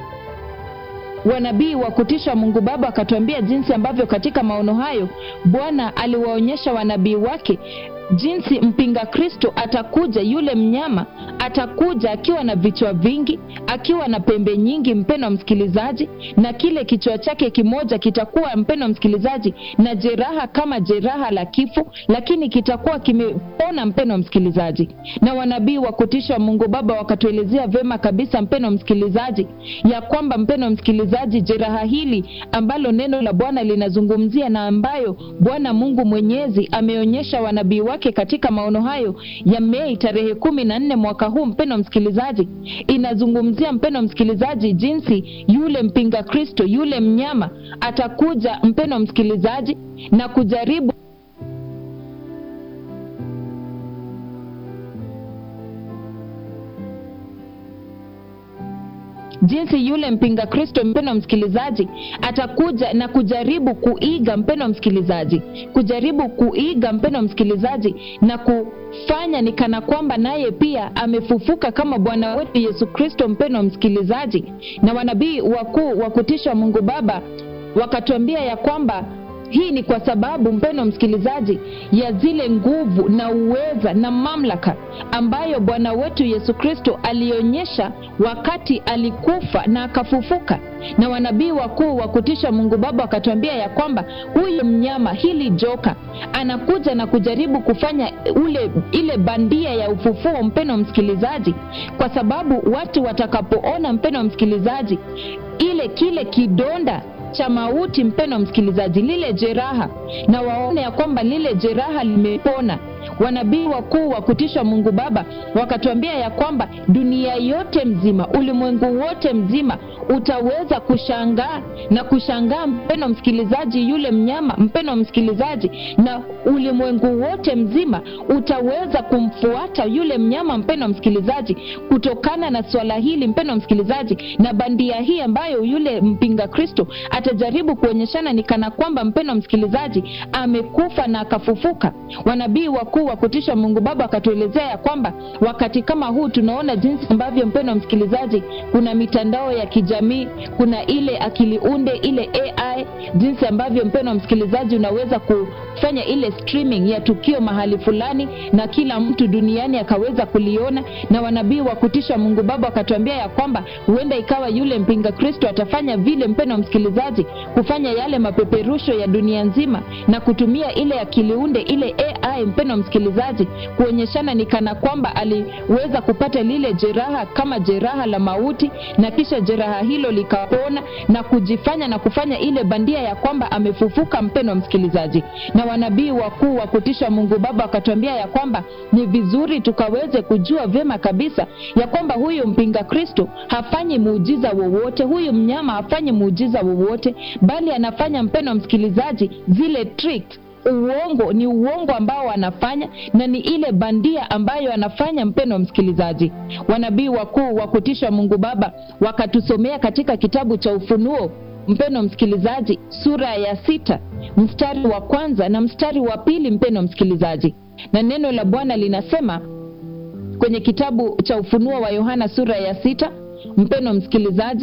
wanabii wa kutisha Mungu Baba akatuambia jinsi ambavyo katika maono hayo Bwana aliwaonyesha wanabii wake jinsi mpinga Kristo atakuja, yule mnyama atakuja akiwa na vichwa vingi, akiwa na pembe nyingi, mpeno msikilizaji, na kile kichwa chake kimoja kitakuwa, mpeno msikilizaji, na jeraha kama jeraha la kifo, lakini kitakuwa kimepona, mpeno msikilizaji. Na wanabii wa kutisha Mungu Baba wakatuelezea vema kabisa, mpeno msikilizaji, ya kwamba, mpeno msikilizaji, jeraha hili ambalo neno la Bwana linazungumzia na ambayo Bwana Mungu Mwenyezi ameonyesha wanabii wake katika maono hayo ya Mei tarehe kumi na nne mwaka huu, mpeno msikilizaji, inazungumzia mpeno msikilizaji, jinsi yule mpinga Kristo yule mnyama atakuja, mpeno msikilizaji, na kujaribu jinsi yule mpinga Kristo mpendo msikilizaji atakuja na kujaribu kuiga mpendo msikilizaji, kujaribu kuiga mpendo msikilizaji, na kufanya ni kana kwamba naye pia amefufuka kama Bwana wetu Yesu Kristo mpendo msikilizaji. Na wanabii wakuu wa kutisha Mungu Baba wakatuambia ya kwamba hii ni kwa sababu mpendo msikilizaji, ya zile nguvu na uweza na mamlaka ambayo Bwana wetu Yesu Kristo alionyesha wakati alikufa na akafufuka. Na wanabii wakuu wa kutisha Mungu Baba wakatuambia ya kwamba huyu mnyama, hili joka, anakuja na kujaribu kufanya ule ile bandia ya ufufuo, mpendo msikilizaji, kwa sababu watu watakapoona, mpendo msikilizaji, ile kile kidonda cha mauti mpeno msikilizaji, lile jeraha na waone ya kwamba lile jeraha limepona. Wanabii wakuu wa kutisha Mungu Baba wakatuambia ya kwamba dunia yote mzima, ulimwengu wote mzima utaweza kushangaa na kushangaa, mpeno msikilizaji, yule mnyama, mpeno msikilizaji, na ulimwengu wote mzima utaweza kumfuata yule mnyama, mpeno msikilizaji, kutokana na swala hili, mpeno msikilizaji, na bandia hii ambayo yule mpinga Kristo atajaribu kuonyeshana ni kana kwamba, mpeno msikilizaji, amekufa na akafufuka. Wanabii wakuu wa kutisha Mungu Baba akatuelezea ya kwamba wakati kama huu tunaona jinsi ambavyo, mpendo msikilizaji, kuna mitandao ya kijamii, kuna ile akili unde, ile AI, jinsi ambavyo mpendo msikilizaji unaweza kufanya ile streaming ya tukio mahali fulani na kila mtu duniani akaweza kuliona. Na wanabii wa kutisha Mungu Baba wakatuambia ya kwamba huenda ikawa yule mpinga Kristo atafanya vile, mpendo msikilizaji, kufanya yale mapeperusho ya dunia nzima na kutumia ile akili unde, ile AI, mpendo msikilizaji, kuonyeshana ni kana kwamba aliweza kupata lile jeraha kama jeraha la mauti, na kisha jeraha hilo likapona na kujifanya na kufanya ile bandia ya kwamba amefufuka, mpendo msikilizaji. Na wanabii wakuu wa kutisha Mungu Baba wakatuambia ya kwamba ni vizuri tukaweze kujua vyema kabisa ya kwamba huyu mpinga Kristo hafanyi muujiza wowote, huyu mnyama hafanyi muujiza wowote, bali anafanya, mpendo msikilizaji, zile tricks uongo ni uongo ambao anafanya na ni ile bandia ambayo anafanya. Mpendo msikilizaji, wanabii wakuu wa kutisha Mungu Baba wakatusomea katika kitabu cha Ufunuo, mpendo msikilizaji, sura ya sita mstari wa kwanza na mstari wa pili, mpendo msikilizaji, na neno la Bwana linasema kwenye kitabu cha Ufunuo wa Yohana sura ya sita mpendo msikilizaji,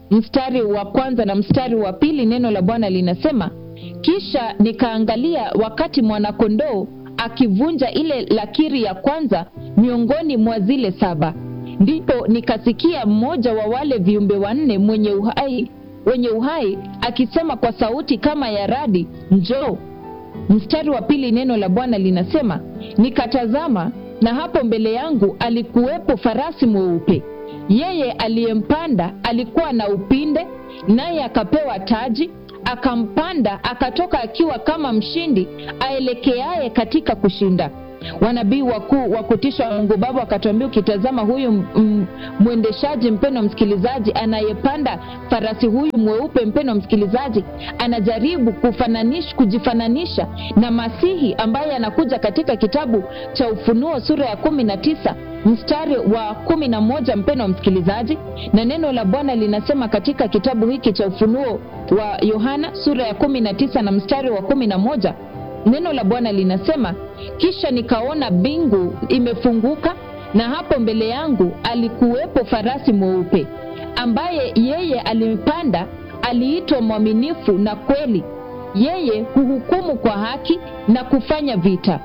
mstari wa kwanza na mstari wa pili neno la bwana linasema kisha nikaangalia wakati mwanakondoo akivunja ile lakiri ya kwanza miongoni mwa zile saba ndipo nikasikia mmoja wa wale viumbe wanne mwenye uhai wenye uhai akisema kwa sauti kama ya radi njoo mstari wa pili neno la bwana linasema nikatazama na hapo mbele yangu alikuwepo farasi mweupe yeye aliyempanda alikuwa na upinde naye akapewa taji akampanda akatoka akiwa kama mshindi aelekeaye katika kushinda wanabii wakuu wa kutisha wa mungu baba wakatuambia ukitazama huyu mwendeshaji mpeno msikilizaji anayepanda farasi huyu mweupe mpeno msikilizaji anajaribu kufananish, kujifananisha na masihi ambaye anakuja katika kitabu cha ufunuo sura ya kumi na tisa mstari wa kumi na moja mpeno msikilizaji na neno la bwana linasema katika kitabu hiki cha ufunuo wa yohana sura ya kumi na tisa na mstari wa kumi na moja neno la bwana linasema kisha nikaona mbingu imefunguka na hapo mbele yangu alikuwepo farasi mweupe ambaye yeye alimpanda aliitwa mwaminifu na kweli yeye huhukumu kwa haki na kufanya vita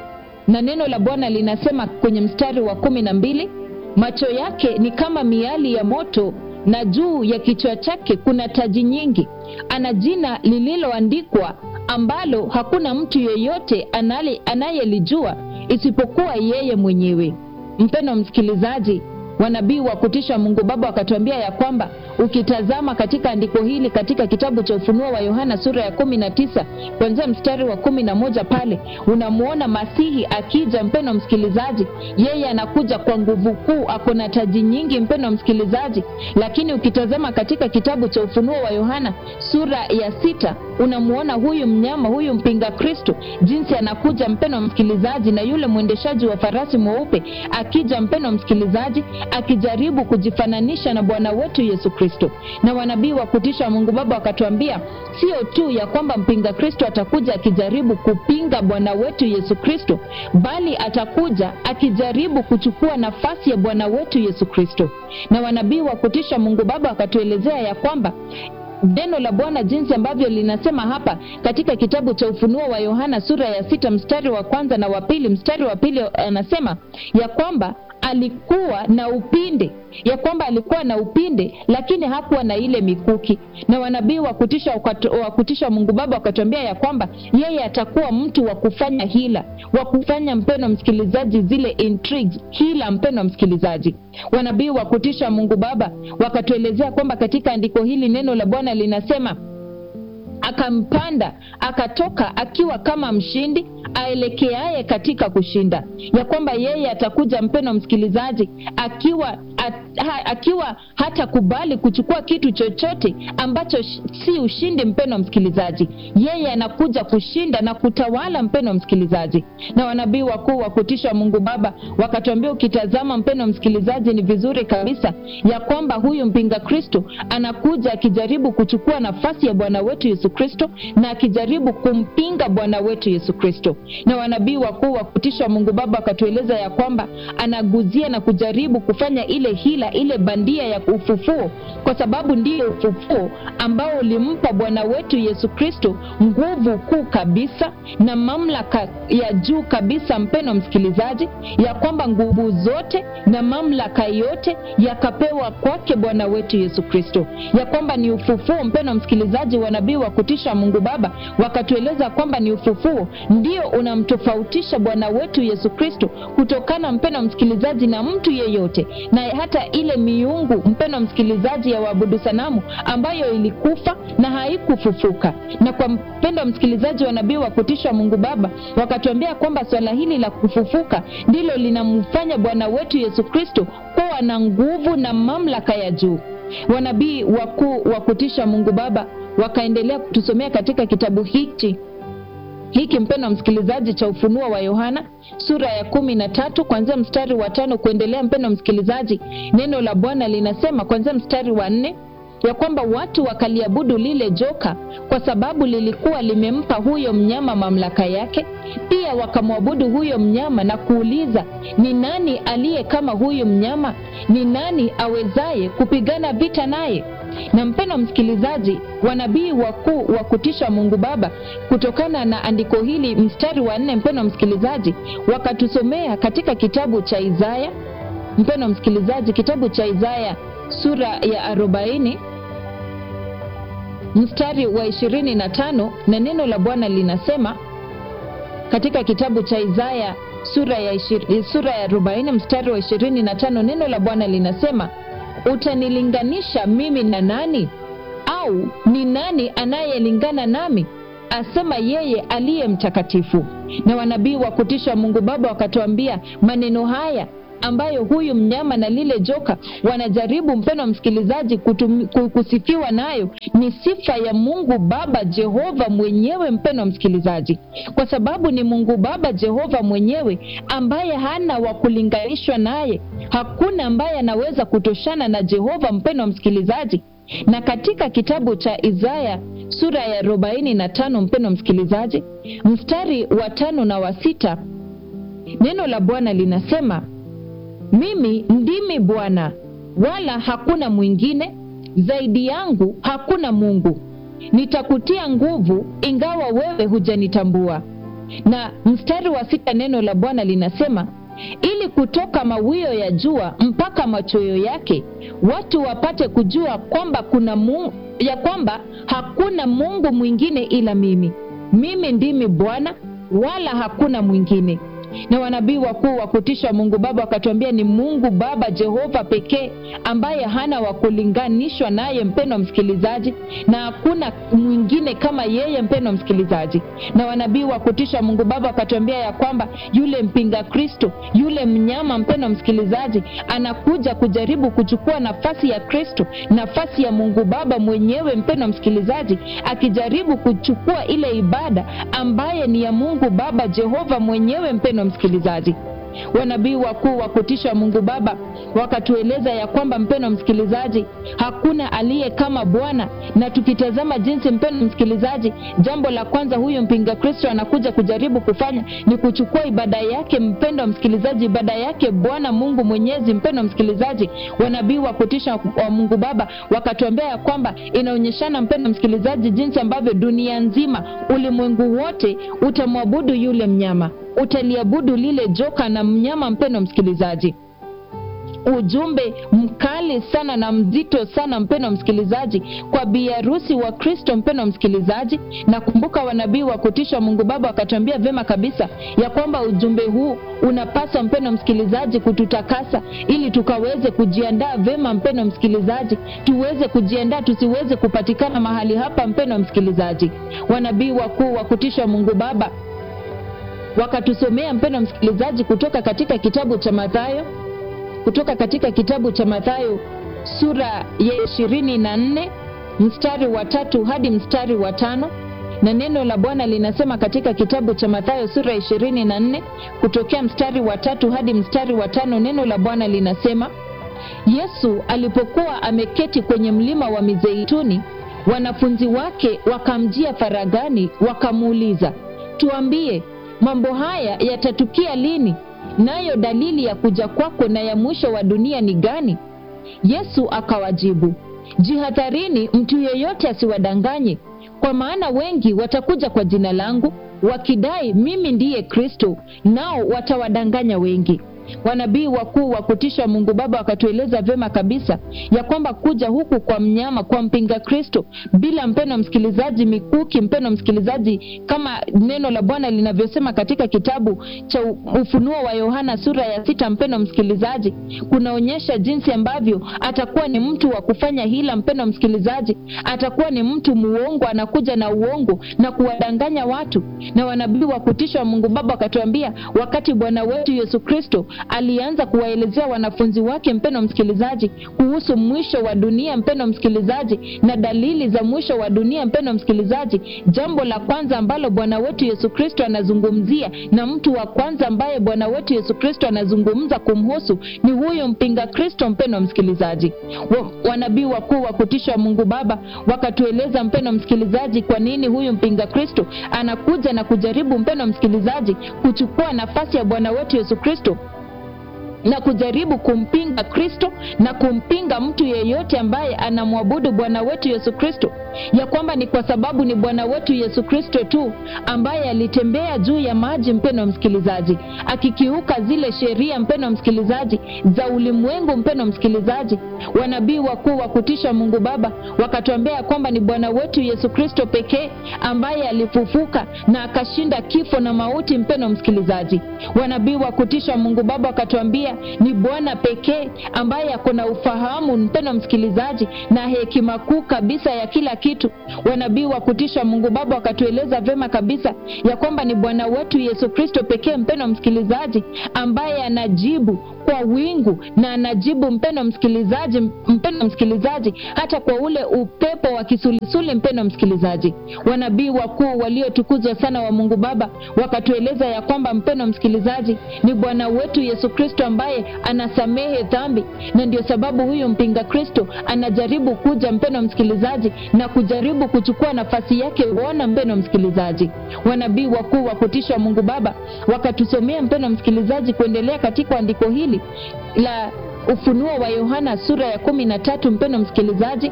na neno la bwana linasema kwenye mstari wa kumi na mbili macho yake ni kama miali ya moto na juu ya kichwa chake kuna taji nyingi ana jina lililoandikwa ambalo hakuna mtu yeyote anayelijua isipokuwa yeye mwenyewe mpeno msikilizaji wanabii wa kutisha mungu baba wakatuambia ya kwamba ukitazama katika andiko hili katika kitabu cha ufunuo wa yohana sura ya kumi na tisa kuanzia mstari wa kumi na moja pale unamwona masihi akija mpeno msikilizaji yeye anakuja kwa nguvu kuu ako na taji nyingi mpeno msikilizaji lakini ukitazama katika kitabu cha ufunuo wa yohana sura ya sita unamwona huyu mnyama huyu mpinga kristo jinsi anakuja mpeno msikilizaji na yule mwendeshaji wa farasi mweupe akija mpeno msikilizaji akijaribu kujifananisha na bwana wetu yesu kristo na wanabii wa kutisha mungu baba wakatuambia sio tu ya kwamba mpinga kristo atakuja akijaribu kupinga bwana wetu yesu kristo bali atakuja akijaribu kuchukua nafasi ya bwana wetu yesu kristo na wanabii wa kutisha mungu baba wakatuelezea ya kwamba neno la bwana jinsi ambavyo linasema hapa katika kitabu cha ufunuo wa yohana sura ya sita mstari wa kwanza na wa pili mstari wa pili anasema ya kwamba alikuwa na upinde ya kwamba alikuwa na upinde lakini hakuwa na ile mikuki na wanabii wa kutisha wa kutisha mungu baba wakatuambia ya kwamba yeye atakuwa mtu wa kufanya hila wa kufanya mpeno msikilizaji zile intrigues hila mpeno msikilizaji wanabii wa kutisha mungu baba wakatuelezea kwamba katika andiko hili neno la bwana linasema akampanda akatoka akiwa kama mshindi aelekeaye katika kushinda ya kwamba yeye atakuja mpeno msikilizaji akiwa at, ha, akiwa hatakubali kuchukua kitu chochote ambacho sh, si ushindi mpeno msikilizaji yeye anakuja kushinda na kutawala mpeno msikilizaji na wanabii wakuu wa kutisha mungu baba wakatuambia ukitazama mpeno msikilizaji ni vizuri kabisa ya kwamba huyu mpinga kristo anakuja akijaribu kuchukua nafasi ya bwana wetu yesu kristo na akijaribu kumpinga bwana wetu yesu kristo na wanabii wakuu wa kutisha mungu baba wakatueleza ya kwamba anaguzia na kujaribu kufanya ile hila ile bandia ya ufufuo kwa sababu ndiyo ufufuo ambao ulimpa bwana wetu yesu kristo nguvu kuu kabisa na mamlaka ya juu kabisa mpeno msikilizaji ya kwamba nguvu zote na mamlaka yote yakapewa kwake bwana wetu yesu kristo ya kwamba ni ufufuo mpeno msikilizaji wanabii wa kutisha mungu baba wakatueleza kwamba ni ufufuo ndio unamtofautisha bwana wetu yesu kristo kutokana mpeno msikilizaji na mtu yeyote na hata ile miungu mpeno msikilizaji ya waabudu sanamu ambayo ilikufa na haikufufuka na kwa mpendo msikilizaji wa nabii wa kutisha mungu baba wakatuambia kwamba swala hili la kufufuka ndilo linamfanya bwana wetu yesu kristo kuwa na nguvu na mamlaka ya juu wanabii wakuu wa kutisha mungu baba wakaendelea kutusomea katika kitabu hiki hiki mpendo msikilizaji cha ufunuo wa yohana sura ya kumi na tatu kwanzia mstari wa tano kuendelea mpendo msikilizaji neno la bwana linasema kwanzia mstari wa nne ya kwamba watu wakaliabudu lile joka kwa sababu lilikuwa limempa huyo mnyama mamlaka yake pia wakamwabudu huyo mnyama na kuuliza ni nani aliye kama huyu mnyama ni nani awezaye kupigana vita naye Na mpendo msikilizaji, wanabii wakuu wa kutisha Mungu Baba, kutokana na andiko hili, mstari wa nne, mpendo msikilizaji, wakatusomea katika kitabu cha Isaya, mpendo msikilizaji, kitabu cha Isaya sura ya arobaini mstari wa ishirini na tano na neno la Bwana linasema katika kitabu cha Isaya sura ya ishiri, sura ya arobaini mstari wa ishirini na tano neno la Bwana linasema utanilinganisha mimi na nani? Au ni nani anayelingana nami? Asema yeye aliye mtakatifu. Na wanabii wa kutisha Mungu Baba wakatuambia maneno haya ambayo huyu mnyama na lile joka wanajaribu, mpendo msikilizaji, kutumi, kusifiwa nayo ni sifa ya Mungu Baba Jehova mwenyewe, mpendo msikilizaji, kwa sababu ni Mungu Baba Jehova mwenyewe ambaye hana wa kulinganishwa naye. Hakuna ambaye anaweza kutoshana na Jehova, mpendo msikilizaji. Na katika kitabu cha Isaya sura ya arobaini na tano mpendo msikilizaji, mstari wa tano na wa sita neno la Bwana linasema mimi ndimi Bwana, wala hakuna mwingine; zaidi yangu hakuna Mungu. Nitakutia nguvu, ingawa wewe hujanitambua. Na mstari wa sita neno la Bwana linasema ili kutoka mawio ya jua mpaka machweo yake watu wapate kujua kwamba kuna Mungu, ya kwamba hakuna Mungu mwingine ila mimi. Mimi ndimi Bwana, wala hakuna mwingine na wanabii wakuu wa kutisha Mungu Baba wakatuambia ni Mungu Baba Jehova pekee ambaye hana wa kulinganishwa naye, mpendo msikilizaji, na hakuna mwingine kama yeye, mpendo msikilizaji. Na wanabii wa kutisha Mungu Baba wakatuambia ya kwamba yule mpinga Kristo, yule mnyama, mpendo msikilizaji, anakuja kujaribu kuchukua nafasi ya Kristo, nafasi ya Mungu Baba mwenyewe, mpendo msikilizaji, akijaribu kuchukua ile ibada ambaye ni ya Mungu Baba Jehova mwenyewe, mpendo msikilizaji wanabii wakuu wa kutisha Mungu Baba wakatueleza ya kwamba mpendo msikilizaji, hakuna aliye kama Bwana. Na tukitazama jinsi, mpendo msikilizaji, jambo la kwanza huyu mpinga Kristo anakuja kujaribu kufanya ni kuchukua ibada yake, mpendo msikilizaji, ibada yake Bwana Mungu Mwenyezi. Mpendo msikilizaji, wanabii wa kutisha wa Mungu Baba wakatuambia ya kwamba inaonyeshana, mpendo msikilizaji, jinsi ambavyo dunia nzima, ulimwengu wote utamwabudu yule mnyama utaliabudu lile joka na mnyama. Mpendo msikilizaji, ujumbe mkali sana na mzito sana, mpendo msikilizaji, kwa biharusi wa Kristo. Mpendo msikilizaji, na kumbuka, wanabii wa kutisha Mungu Baba wakatuambia vyema kabisa ya kwamba ujumbe huu unapaswa, mpendo msikilizaji, kututakasa ili tukaweze kujiandaa vyema, mpendo msikilizaji, tuweze kujiandaa tusiweze kupatikana mahali hapa, mpendo msikilizaji. Wanabii wakuu wa kutisha Mungu Baba wakatusomea mpendo msikilizaji, kutoka katika kitabu cha Mathayo, kutoka katika kitabu cha Mathayo sura ya ishirini na nne mstari wa tatu hadi mstari wa tano na neno la Bwana linasema katika kitabu cha Mathayo sura ya ishirini na nne kutokea mstari wa tatu hadi mstari wa tano neno la Bwana linasema Yesu alipokuwa ameketi kwenye mlima wa Mizeituni, wanafunzi wake wakamjia faragani, wakamuuliza, tuambie mambo haya yatatukia lini? Nayo dalili ya kuja kwako na ya mwisho wa dunia ni gani? Yesu akawajibu, jihadharini, mtu yeyote asiwadanganye, kwa maana wengi watakuja kwa jina langu wakidai mimi ndiye Kristo, nao watawadanganya wengi. Wanabii wakuu wa kutisha Mungu Baba wakatueleza vyema kabisa ya kwamba kuja huku kwa mnyama, kwa mpinga Kristo, bila mpeno msikilizaji, mikuki, mpeno msikilizaji, kama neno la Bwana linavyosema katika kitabu cha Ufunuo wa Yohana sura ya sita, mpeno msikilizaji, kunaonyesha jinsi ambavyo atakuwa ni mtu wa kufanya hila. Mpeno msikilizaji, atakuwa ni mtu muongo, anakuja na uongo na kuwadanganya watu. Na wanabii wa kutisha Mungu Baba wakatuambia wakati Bwana wetu Yesu Kristo alianza kuwaelezea wanafunzi wake, mpendo msikilizaji, kuhusu mwisho wa dunia, mpendo msikilizaji, na dalili za mwisho wa dunia, mpendo msikilizaji, jambo la kwanza ambalo Bwana wetu Yesu Kristo anazungumzia na mtu wa kwanza ambaye Bwana wetu Yesu Kristo anazungumza kumhusu ni huyu mpinga Kristo, mpendo msikilizaji. Wanabii wakuu wa kutisha Mungu Baba wakatueleza, mpendo msikilizaji, kwa nini huyu mpinga Kristo anakuja na kujaribu, mpendo msikilizaji, kuchukua nafasi ya Bwana wetu Yesu Kristo na kujaribu kumpinga kristo na kumpinga mtu yeyote ambaye anamwabudu bwana wetu yesu kristo ya kwamba ni kwa sababu ni bwana wetu yesu kristo tu ambaye alitembea juu ya maji mpeno msikilizaji akikiuka zile sheria mpeno msikilizaji za ulimwengu mpeno msikilizaji wanabii wakuu wa kutisha mungu baba wakatuambia ya kwamba ni bwana wetu yesu kristo pekee ambaye alifufuka na akashinda kifo na mauti mpeno msikilizaji wanabii wa kutisha mungu baba wakatuambia ni bwana pekee ambaye ako na ufahamu mpeno msikilizaji na hekima kuu kabisa ya kila kitu wanabii wa kutisha mungu baba wakatueleza vyema kabisa ya kwamba ni bwana wetu yesu kristo pekee mpeno msikilizaji ambaye anajibu kwa wingu na anajibu mpeno msikilizaji mpeno msikilizaji hata kwa ule upepo wa kisulisuli mpeno msikilizaji wanabii wakuu waliotukuzwa sana wa mungu baba wakatueleza ya kwamba mpeno msikilizaji ni bwana wetu yesu kristo ambaye anasamehe dhambi na ndio sababu huyu mpinga kristo anajaribu kuja mpeno msikilizaji na kujaribu kuchukua nafasi yake uona mpeno msikilizaji wanabii wakuu wa kutisha mungu baba wakatusomea mpeno msikilizaji kuendelea katika andiko hili la ufunuo wa yohana sura ya kumi na tatu mpeno msikilizaji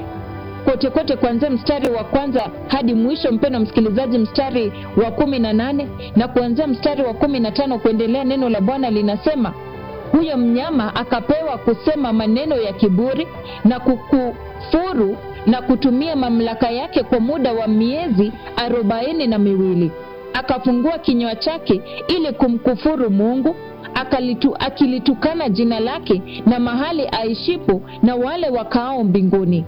kote kote kuanzia mstari wa kwanza hadi mwisho mpeno msikilizaji mstari wa kumi na nane na kuanzia mstari wa kumi na tano kuendelea neno la bwana linasema huyo mnyama akapewa kusema maneno ya kiburi na kukufuru na kutumia mamlaka yake kwa muda wa miezi arobaini na miwili akafungua kinywa chake ili kumkufuru mungu akalitu, akilitukana jina lake na mahali aishipo na wale wakaao mbinguni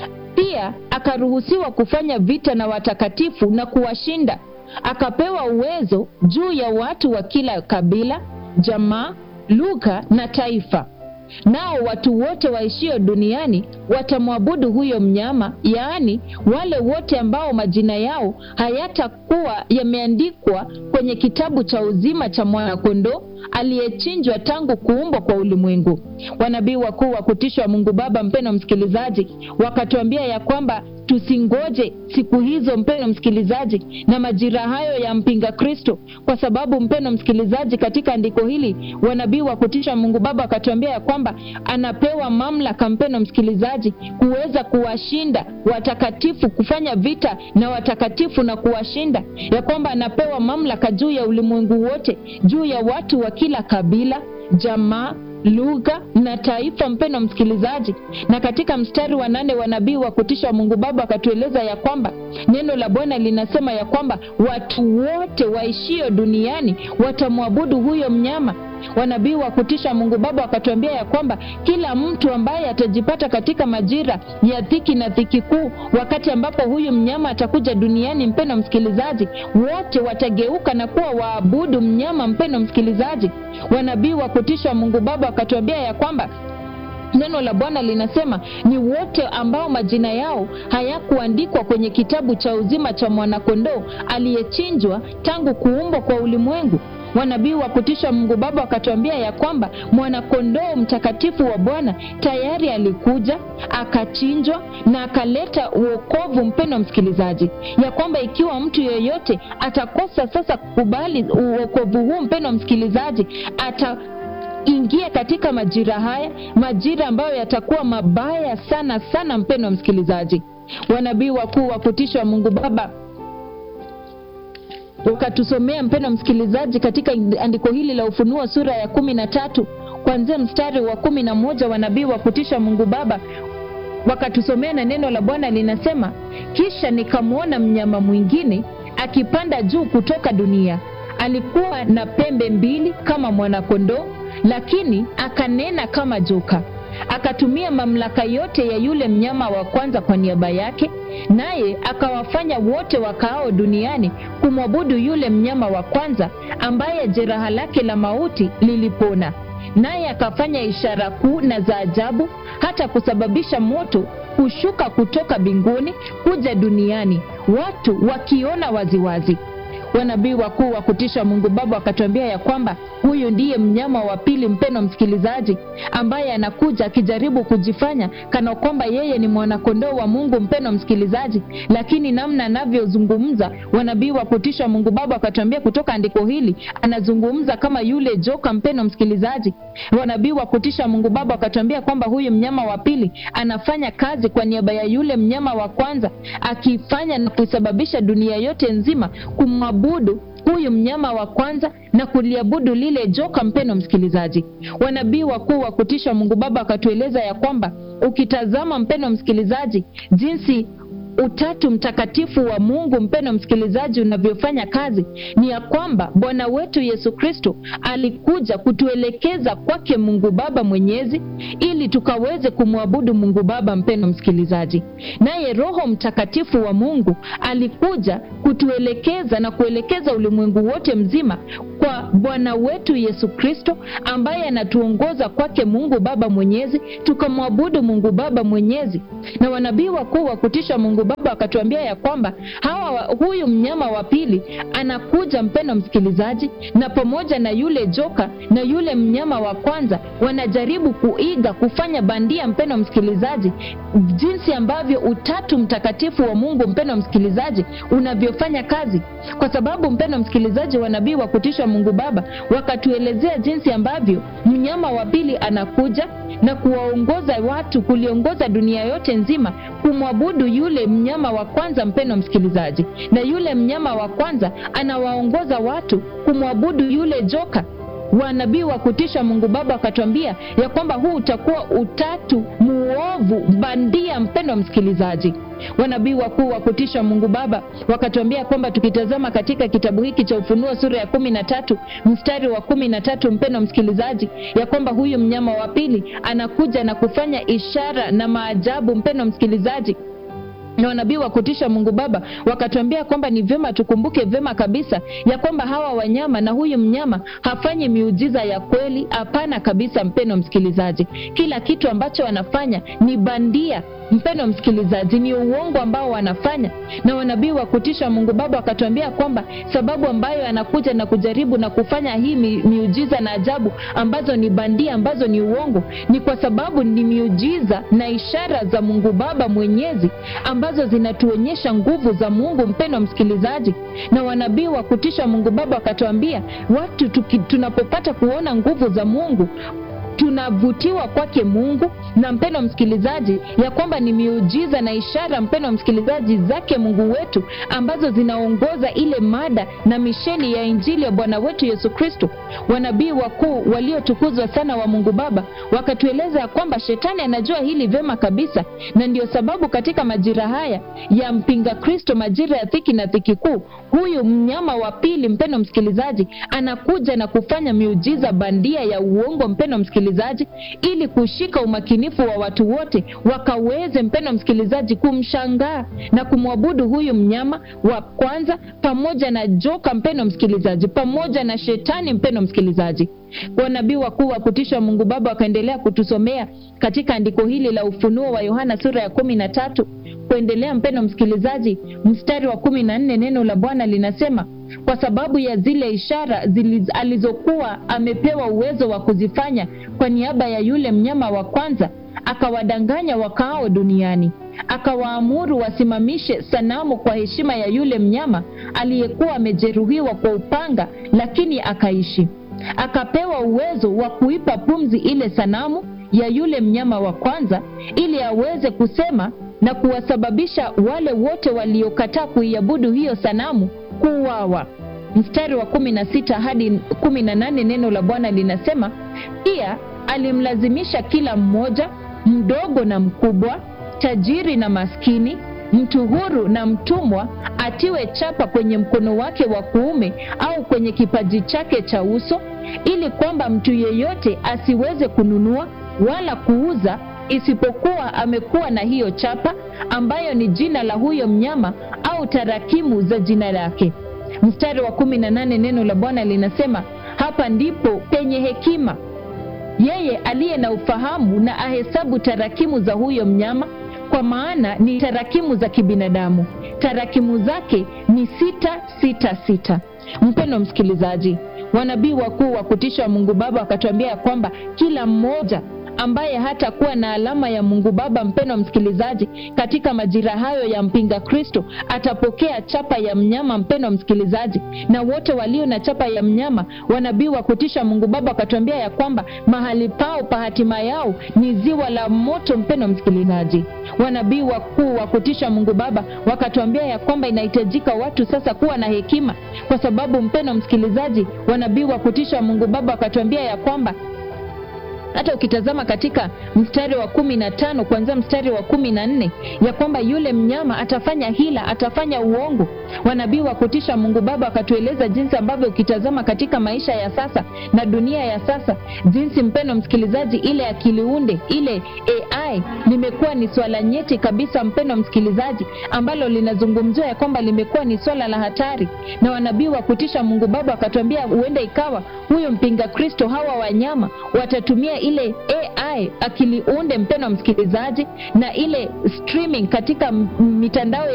pia akaruhusiwa kufanya vita na watakatifu na kuwashinda akapewa uwezo juu ya watu wa kila kabila jamaa lugha na taifa nao watu wote waishio duniani watamwabudu huyo mnyama yaani wale wote ambao majina yao hayatakuwa yameandikwa kwenye kitabu cha uzima cha mwanakondoo aliyechinjwa tangu kuumbwa kwa ulimwengu wanabii wakuu wa kutishwa mungu baba mpeno msikilizaji wakatuambia ya kwamba tusingoje siku hizo mpeno msikilizaji na majira hayo ya mpinga kristo kwa sababu mpeno msikilizaji katika andiko hili wanabii wa kutisha mungu baba wakatuambia ya kwamba anapewa mamlaka mpeno msikilizaji kuweza kuwashinda watakatifu kufanya vita na watakatifu na kuwashinda ya kwamba anapewa mamlaka juu ya ulimwengu wote juu ya watu wa kila kabila jamaa lugha na taifa mpeno msikilizaji na katika mstari wa nane wa nabii wa kutisha mungu baba akatueleza ya kwamba neno la bwana linasema ya kwamba watu wote waishio duniani watamwabudu huyo mnyama wanabii wa kutisha mungu baba wakatuambia ya kwamba kila mtu ambaye atajipata katika majira ya dhiki na dhiki kuu wakati ambapo huyu mnyama atakuja duniani mpeno msikilizaji wote watageuka na kuwa waabudu mnyama mpeno msikilizaji wanabii wa kutisha mungu baba wakatuambia ya kwamba neno la bwana linasema ni wote ambao majina yao hayakuandikwa kwenye kitabu cha uzima cha mwanakondoo aliyechinjwa tangu kuumbwa kwa ulimwengu wanabii wa kutisha mungu baba wakatuambia ya kwamba mwanakondoo mtakatifu wa bwana tayari alikuja akachinjwa na akaleta uokovu mpeno msikilizaji ya kwamba ikiwa mtu yeyote atakosa sasa kukubali uokovu huu mpeno msikilizaji ata ingia katika majira haya majira ambayo yatakuwa mabaya sana sana mpeno msikilizaji wanabii wakuu wa kutisha wa mungu baba ukatusomea mpendo msikilizaji katika andiko hili la ufunuo sura ya kumi na tatu kuanzia mstari wa kumi na moja wanabii wa kutisha mungu baba wakatusomea na neno la bwana linasema kisha nikamwona mnyama mwingine akipanda juu kutoka dunia alikuwa na pembe mbili kama mwanakondoo lakini akanena kama joka akatumia mamlaka yote ya yule mnyama wa kwanza kwa niaba yake naye akawafanya wote wakaao duniani kumwabudu yule mnyama wa kwanza ambaye jeraha lake la mauti lilipona naye akafanya ishara kuu na za ajabu hata kusababisha moto kushuka kutoka mbinguni kuja duniani watu wakiona waziwazi wanabii wakuu wa kutisha Mungu Baba wakatuambia ya kwamba huyu ndiye mnyama wa pili, mpeno msikilizaji, ambaye anakuja akijaribu kujifanya kana kwamba yeye ni mwanakondoo wa Mungu, mpeno msikilizaji, lakini namna anavyozungumza, wanabii wa kutisha Mungu Baba wakatuambia kutoka andiko hili, anazungumza kama yule joka, mpeno msikilizaji. Wanabii wa kutisha Mungu Baba wakatuambia kwamba huyu mnyama wa pili anafanya kazi kwa niaba ya yule mnyama wa kwanza, akifanya na kuisababisha dunia yote nzima kumwabudu huyu mnyama wa kwanza na kuliabudu lile joka. Mpeno msikilizaji, wanabii wakuu wa kutisha Mungu Baba wakatueleza ya kwamba ukitazama, mpeno msikilizaji, jinsi utatu mtakatifu wa Mungu mpeno msikilizaji unavyofanya kazi ni ya kwamba Bwana wetu Yesu Kristo alikuja kutuelekeza kwake Mungu Baba Mwenyezi ili tukaweze kumwabudu Mungu Baba mpeno msikilizaji. Naye Roho Mtakatifu wa Mungu alikuja kutuelekeza na kuelekeza ulimwengu wote mzima kwa Bwana wetu Yesu Kristo ambaye anatuongoza kwake Mungu Baba Mwenyezi tukamwabudu Mungu Baba Mwenyezi. Na wanabii wakuu wa kutisha Mungu Baba wakatuambia ya kwamba hawa huyu mnyama wa pili anakuja, mpendo msikilizaji, na pamoja na yule joka na yule mnyama wa kwanza wanajaribu kuiga kufanya bandia, mpendo msikilizaji, jinsi ambavyo utatu mtakatifu wa Mungu, mpendo msikilizaji, unavyofanya kazi, kwa sababu mpendo msikilizaji, wanabii wa kutisha Mungu Baba wakatuelezea jinsi ambavyo mnyama wa pili anakuja na kuwaongoza watu, kuliongoza dunia yote nzima kumwabudu yule mnyama wa kwanza, mpendo msikilizaji, na yule mnyama wa kwanza anawaongoza watu kumwabudu yule joka. Wanabii wa kutisha Mungu Baba wakatuambia ya kwamba huu utakuwa utatu muovu bandia, mpendo msikilizaji. Wanabii wakuu wa kutisha Mungu Baba wakatuambia kwamba tukitazama katika kitabu hiki cha Ufunuo sura ya kumi na tatu mstari wa kumi na tatu mpendo msikilizaji, ya kwamba huyu mnyama wa pili anakuja na kufanya ishara na maajabu, mpendo msikilizaji na wanabii wa kutisha Mungu Baba wakatuambia kwamba ni vyema tukumbuke vyema kabisa ya kwamba hawa wanyama na huyu mnyama hafanyi miujiza ya kweli. Hapana kabisa, mpendo msikilizaji, kila kitu ambacho wanafanya ni bandia, mpendo msikilizaji, ni uongo ambao wanafanya. Na wanabii wa kutisha Mungu Baba wakatuambia kwamba sababu ambayo anakuja na kujaribu na kufanya hii mi, miujiza na ajabu ambazo ni bandia, ambazo ni uongo, ni kwa sababu ni miujiza na ishara za Mungu Baba Mwenyezi ambazo zinatuonyesha nguvu za Mungu, mpendo msikilizaji. Na wanabii wa kutisha Mungu Baba wakatuambia watu tuki, tunapopata kuona nguvu za Mungu tunavutiwa kwake Mungu na mpendo msikilizaji, ya kwamba ni miujiza na ishara, mpendo msikilizaji, zake Mungu wetu ambazo zinaongoza ile mada na misheni ya Injili ya Bwana wetu Yesu Kristo. Wanabii wakuu waliotukuzwa sana wa Mungu Baba wakatueleza ya kwamba shetani anajua hili vyema kabisa, na ndio sababu katika majira haya ya mpinga Kristo, majira ya dhiki na dhiki kuu, huyu mnyama wa pili, mpendo msikilizaji, anakuja na kufanya miujiza bandia ya uongo, mpendo msikilizaji, ili kushika umakinifu wa watu wote wakaweze, mpendo msikilizaji, kumshangaa na kumwabudu huyu mnyama wa kwanza pamoja na joka, mpendo msikilizaji, pamoja na shetani, mpendo msikilizaji. Wanabii wakuu wa kutisha Mungu Baba wakaendelea kutusomea katika andiko hili la Ufunuo wa Yohana sura ya kumi na tatu kuendelea, mpendo msikilizaji, mstari wa kumi na nne neno la Bwana linasema kwa sababu ya zile ishara ziliz, alizokuwa amepewa uwezo wa kuzifanya kwa niaba ya yule mnyama wa kwanza, akawadanganya wakaao duniani, akawaamuru wasimamishe sanamu kwa heshima ya yule mnyama aliyekuwa amejeruhiwa kwa upanga, lakini akaishi. Akapewa uwezo wa kuipa pumzi ile sanamu ya yule mnyama wa kwanza, ili aweze kusema na kuwasababisha wale wote waliokataa kuiabudu hiyo sanamu kuuawa. Mstari wa kumi na sita hadi kumi na nane neno la Bwana linasema pia alimlazimisha kila mmoja, mdogo na mkubwa, tajiri na maskini, mtu huru na mtumwa, atiwe chapa kwenye mkono wake wa kuume au kwenye kipaji chake cha uso, ili kwamba mtu yeyote asiweze kununua wala kuuza isipokuwa amekuwa na hiyo chapa ambayo ni jina la huyo mnyama au tarakimu za jina lake. Mstari wa kumi na nane neno la Bwana linasema hapa ndipo penye hekima, yeye aliye na ufahamu na ahesabu tarakimu za huyo mnyama, kwa maana ni tarakimu za kibinadamu tarakimu zake ni sita sita sita mpendo msikilizaji wanabii wakuu wa kutisha wa mungu baba wakatuambia ya kwamba kila mmoja ambaye hatakuwa na alama ya mungu baba mpendo msikilizaji katika majira hayo ya mpinga kristo atapokea chapa ya mnyama mpendo msikilizaji na wote walio na chapa ya mnyama wanabii wa kutisha mungu baba wakatuambia ya kwamba mahali pao pa hatima yao ni ziwa la moto mpendo msikilizaji wanabii wakuu wa kutisha mungu baba wakatuambia ya kwamba inahitajika watu sasa kuwa na hekima kwa sababu mpendo msikilizaji wanabii wa kutisha mungu baba wakatuambia ya kwamba hata ukitazama katika mstari wa kumi na tano kuanzia mstari wa kumi na nne ya kwamba yule mnyama atafanya hila atafanya uongo wanabii wa kutisha mungu baba wakatueleza jinsi ambavyo ukitazama katika maisha ya sasa na dunia ya sasa jinsi mpeno msikilizaji ile akiliunde ile ai limekuwa ni swala nyeti kabisa mpeno msikilizaji ambalo linazungumziwa ya kwamba limekuwa ni swala la hatari na wanabii wa kutisha mungu baba wakatuambia huenda ikawa huyo mpinga kristo hawa wanyama watatumia ile ai akiliunde mpeno msikilizaji na ile streaming katika m- mitandao